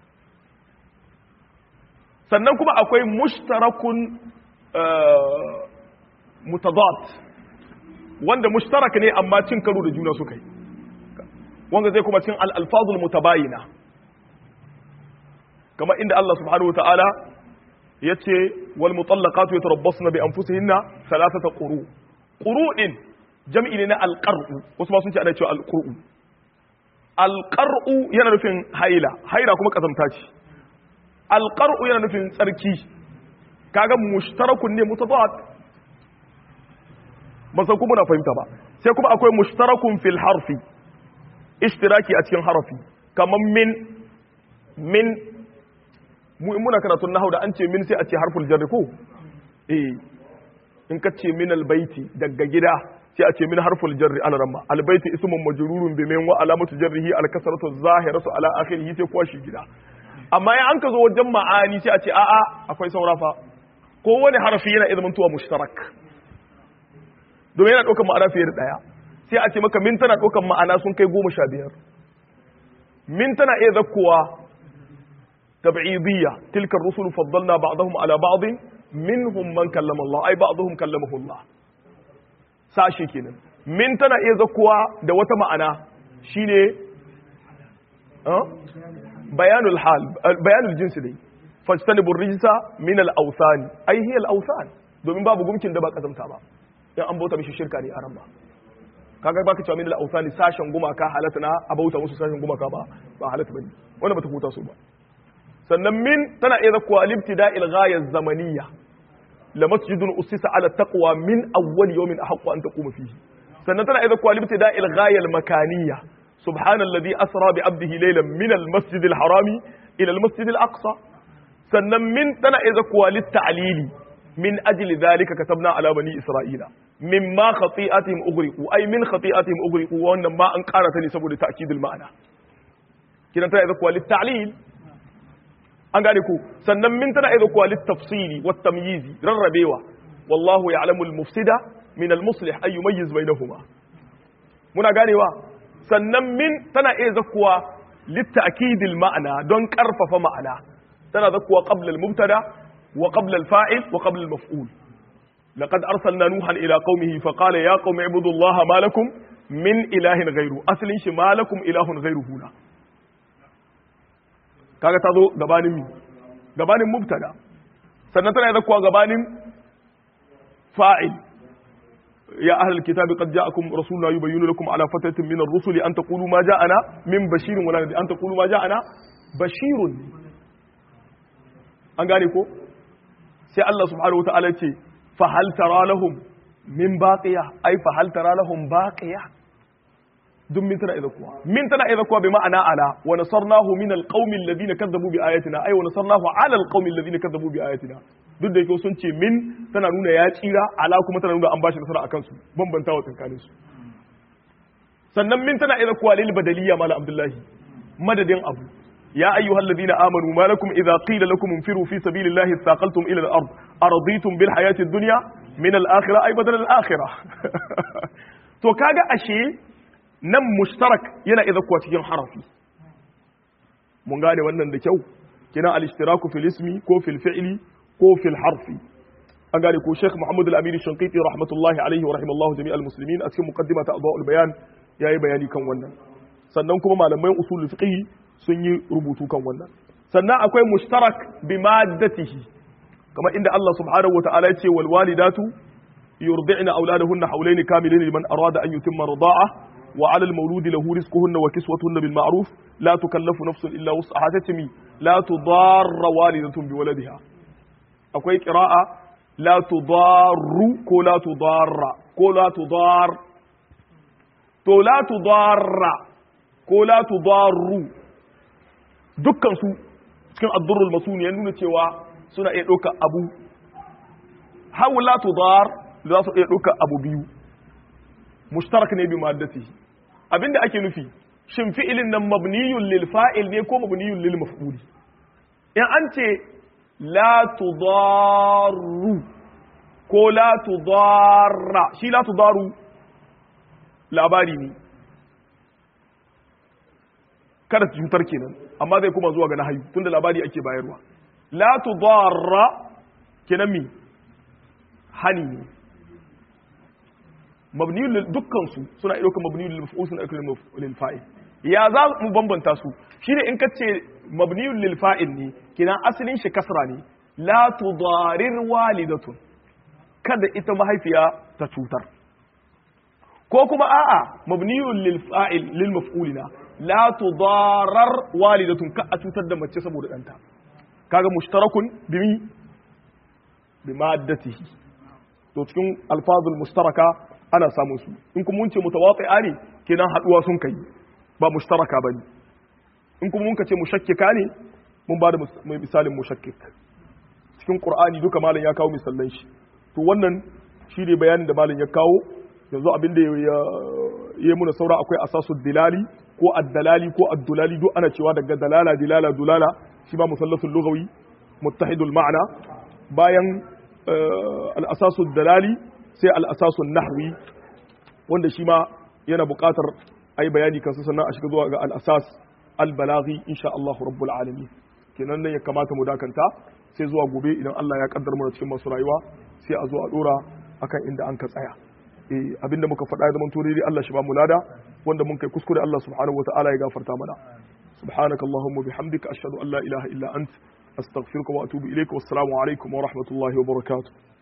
sannan kuma akwai mushtarakun mutadad wanda mushtarak ne amma cin karo da juna suka yi wanda zai kuma cin al-alfazul mutabayina kama inda Allah subhanahu wataala yace wal mutallaqatu yatarabbasna bi anfusihinna thalathata quru quru din jam'i ne na al-qar'u wasu ma sun ce ana cewa al-qur'u al-qar'u yana nufin haila haila kuma kazamta ce al-qar'u yana nufin tsarki kaga mushtarakun ne mutadad ba san kuma na fahimta ba sai kuma akwai mushtarakun fil harfi ishtiraki a cikin harafi kamar min min mu in muna karatun nahau da an ce min sai a ce harful jarri ko eh in ka ce min albaiti daga gida sai a ce min harful jarri al ramma albaiti ismun majrurun bi min wa alamatu jarrihi al kasratu zahiratu ala akhirih sai kwashi gida amma ya an ka zo wajen ma'ani sai a ce a'a akwai saurafa ko wani harafi yana izmin tuwa mushtarak domin yana ɗaukar ma'ana fiye da ɗaya sai a ce maka min tana ɗaukar ma'ana sun kai goma sha biyar min tana iya zakkowa tab'idiyya tilka rusul faddalna ba'dahum ala ba'd minhum man kallama Allah ay ba'dahum kallamahu Allah sashi kenan min tana iya zakkuwa da wata ma'ana shine bayanul hal bayanul jinsi dai fajtanibu rijsa min al-awthan ai hiya al-awthan domin babu gumkin da ba kazamta ba in an bauta mishi shirka ne a ran ba kaga baka cewa min al-awthan sashen gumaka halatta na abauta musu sashen gumaka ba ba halatta bane wanda bata huta su ba sannan min tana iya zakkuwa al-ibtida'il ghaya zamaniyya la masjidun usisa ala taqwa min awwal yawmin ahqqu an taquma fihi sannan tana iya zakkuwa al-ibtida'il ghaya al-makaniyya سبحان الذي أسرى بعبده ليلا من المسجد الحرام إلى المسجد الأقصى sannan min tana iya zakuwa littalili min ajli zalika katabna ala bani isra'ila mimma khati'atihim ughriqu ay min khati'atihim ughriqu wannan ma an ƙara ta ne saboda ta'kidul ma'ana kidan tana iya zakuwa littalil an gane ku sannan min tana iya zakuwa littafsili wat tamyizi rarrabewa wallahu ya'lamu al-mufsida min al-muslih ay yumayyiz bainahuma muna ganewa sannan min tana iya zakuwa littakidil ma'ana don karfafa ma'ana tana zakuwa qabla al-mubtada wa qabla al-fa'il wa qabla al-maf'ul laqad arsalna nuhan ila qaumihi fa qala ya qaumi ibudullaha ma lakum min ilahin ghayru aslin shi ma lakum ilahun ghayruhu na kaga tazo gabanin mi gabanin mubtada sannan tana zakuwa gabanin fa'il يا أهل الكتاب قد جاءكم رسولنا يبين لكم على فترة من الرسل أن تقولوا ما جاءنا من بشير ولا نذير أن تقولوا ما جاءنا بشير an gane ko sai Allah subhanahu wataala ce fa hal tara lahum min baqiya ai fa hal tara lahum baqiya duk min tana idza kuwa min tana idza kuwa bi ma'ana ala wa nasarnahu min alqaumi alladhina kadzabu bi ayatina ai wa nasarnahu ala alqaumi alladhina kadzabu bi ayatina duk da yake sun ce min tana nuna ya tsira ala kuma tana nuna an bashi nasara akan su bambanta wa tsakanin su sannan min tana idza kuwa lil badaliya mala abdullahi madadin abu يا أيها الذين آمنوا ما لكم إذا قيل لكم انفروا في سبيل الله اثاقلتم إلى الأرض أرضيتم بالحياة الدنيا من الآخرة أي بدل الآخرة تو كاغا أشي نم مشترك ينا إذا كوات ين حرفي من غاني wannan da kyau kina al-ishtiraku fil ismi ko fil fi'li ko fil harfi an gane ko Sheikh Muhammad al-Amin Shanqiti rahmatullahi alaihi wa rahimallahu jami'al muslimin a cikin muqaddimata adwa'ul bayan yayi bayani kan wannan sannan kuma malaman usul fiqh sun yi rubutu kan wannan sannan akwai mushtarak bi maddatihi kamar inda Allah subhanahu wa ta'ala ya ce wal walidatu yurdi'na auladahunna hawlayn kamilayn liman arada an yutimma rida'a wa 'ala al mawludi lahu rizquhunna wa kiswatuhunna bil ma'ruf la tukallafu nafsun illa wus'aha tatmi la tudarra walidatun bi waladiha akwai qira'a la tudarru ko la tudarra ko la tudar to la tudarra ko la tudarru dukkansu cikin addurrul masuni ya nuna cewa suna iya ɗauka abu hawla tudar za su iya ɗauka abu biyu mushtarak ne bi maddati abinda ake nufi shin fi'ilin nan mabniyun lil fa'il ne ko mabniyun lil maf'uli in an ce la tudaru ko la tudarra shi la tudaru labari ne kada cutar kenan amma zai kuma zuwa ga nahayu tunda labari ake bayarwa la tudarra kenan mi hani ne mabniyul lil dukkan su suna iya ɗaukar mabniyul lil maf'ul suna ɗaukar lil fa'il ya za mu bambanta su shine in kace mabniyul lil fa'il ne kenan asalin shi kasra ne la tudarir walidatun kada ita mahaifiya ta cutar ko kuma a'a mabniyul lil fa'il lil maf'ulina la tudarar walidatun ka a cutar da mace saboda ɗanta kaga mushtarakun bimi bi maddatihi to cikin alfazul mustaraka ana samun su in kuma mun ce mutawati'a ne kenan haduwa sun kai ba mushtaraka bane in kuma mun ka ce mushakkika ne mun ba da misalin mushakkik cikin qur'ani duka malam ya kawo misalan shi to wannan shi ne bayanin da malam ya kawo yanzu abin da ya yi muna saura akwai asasu dilali ko addalali ko addulali duk ana cewa daga dalala dilala dulala shi ba musallasul lughawi muttahidul ma'ana bayan al-asasu dalali sai al-asasu nahwi wanda shi ma yana buƙatar ai bayani kansa sannan a shiga zuwa ga al-asas al-balaghi insha Allah rabbul alamin kenan nan ya kamata mu dakanta sai zuwa gobe idan Allah ya kaddar mu cikin masu rayuwa sai a zo a dora akan inda an ka tsaya eh abinda muka faɗa ya zama turiri Allah shi ba mu lada wanda mun kai kuskure Allah subhanahu wataala ya gafarta mana subhanaka allahumma bihamdika ashhadu an la ilaha illa ant astaghfiruka wa atubu ilaik wassalamu alaikum wa rahmatullahi wa barakatuh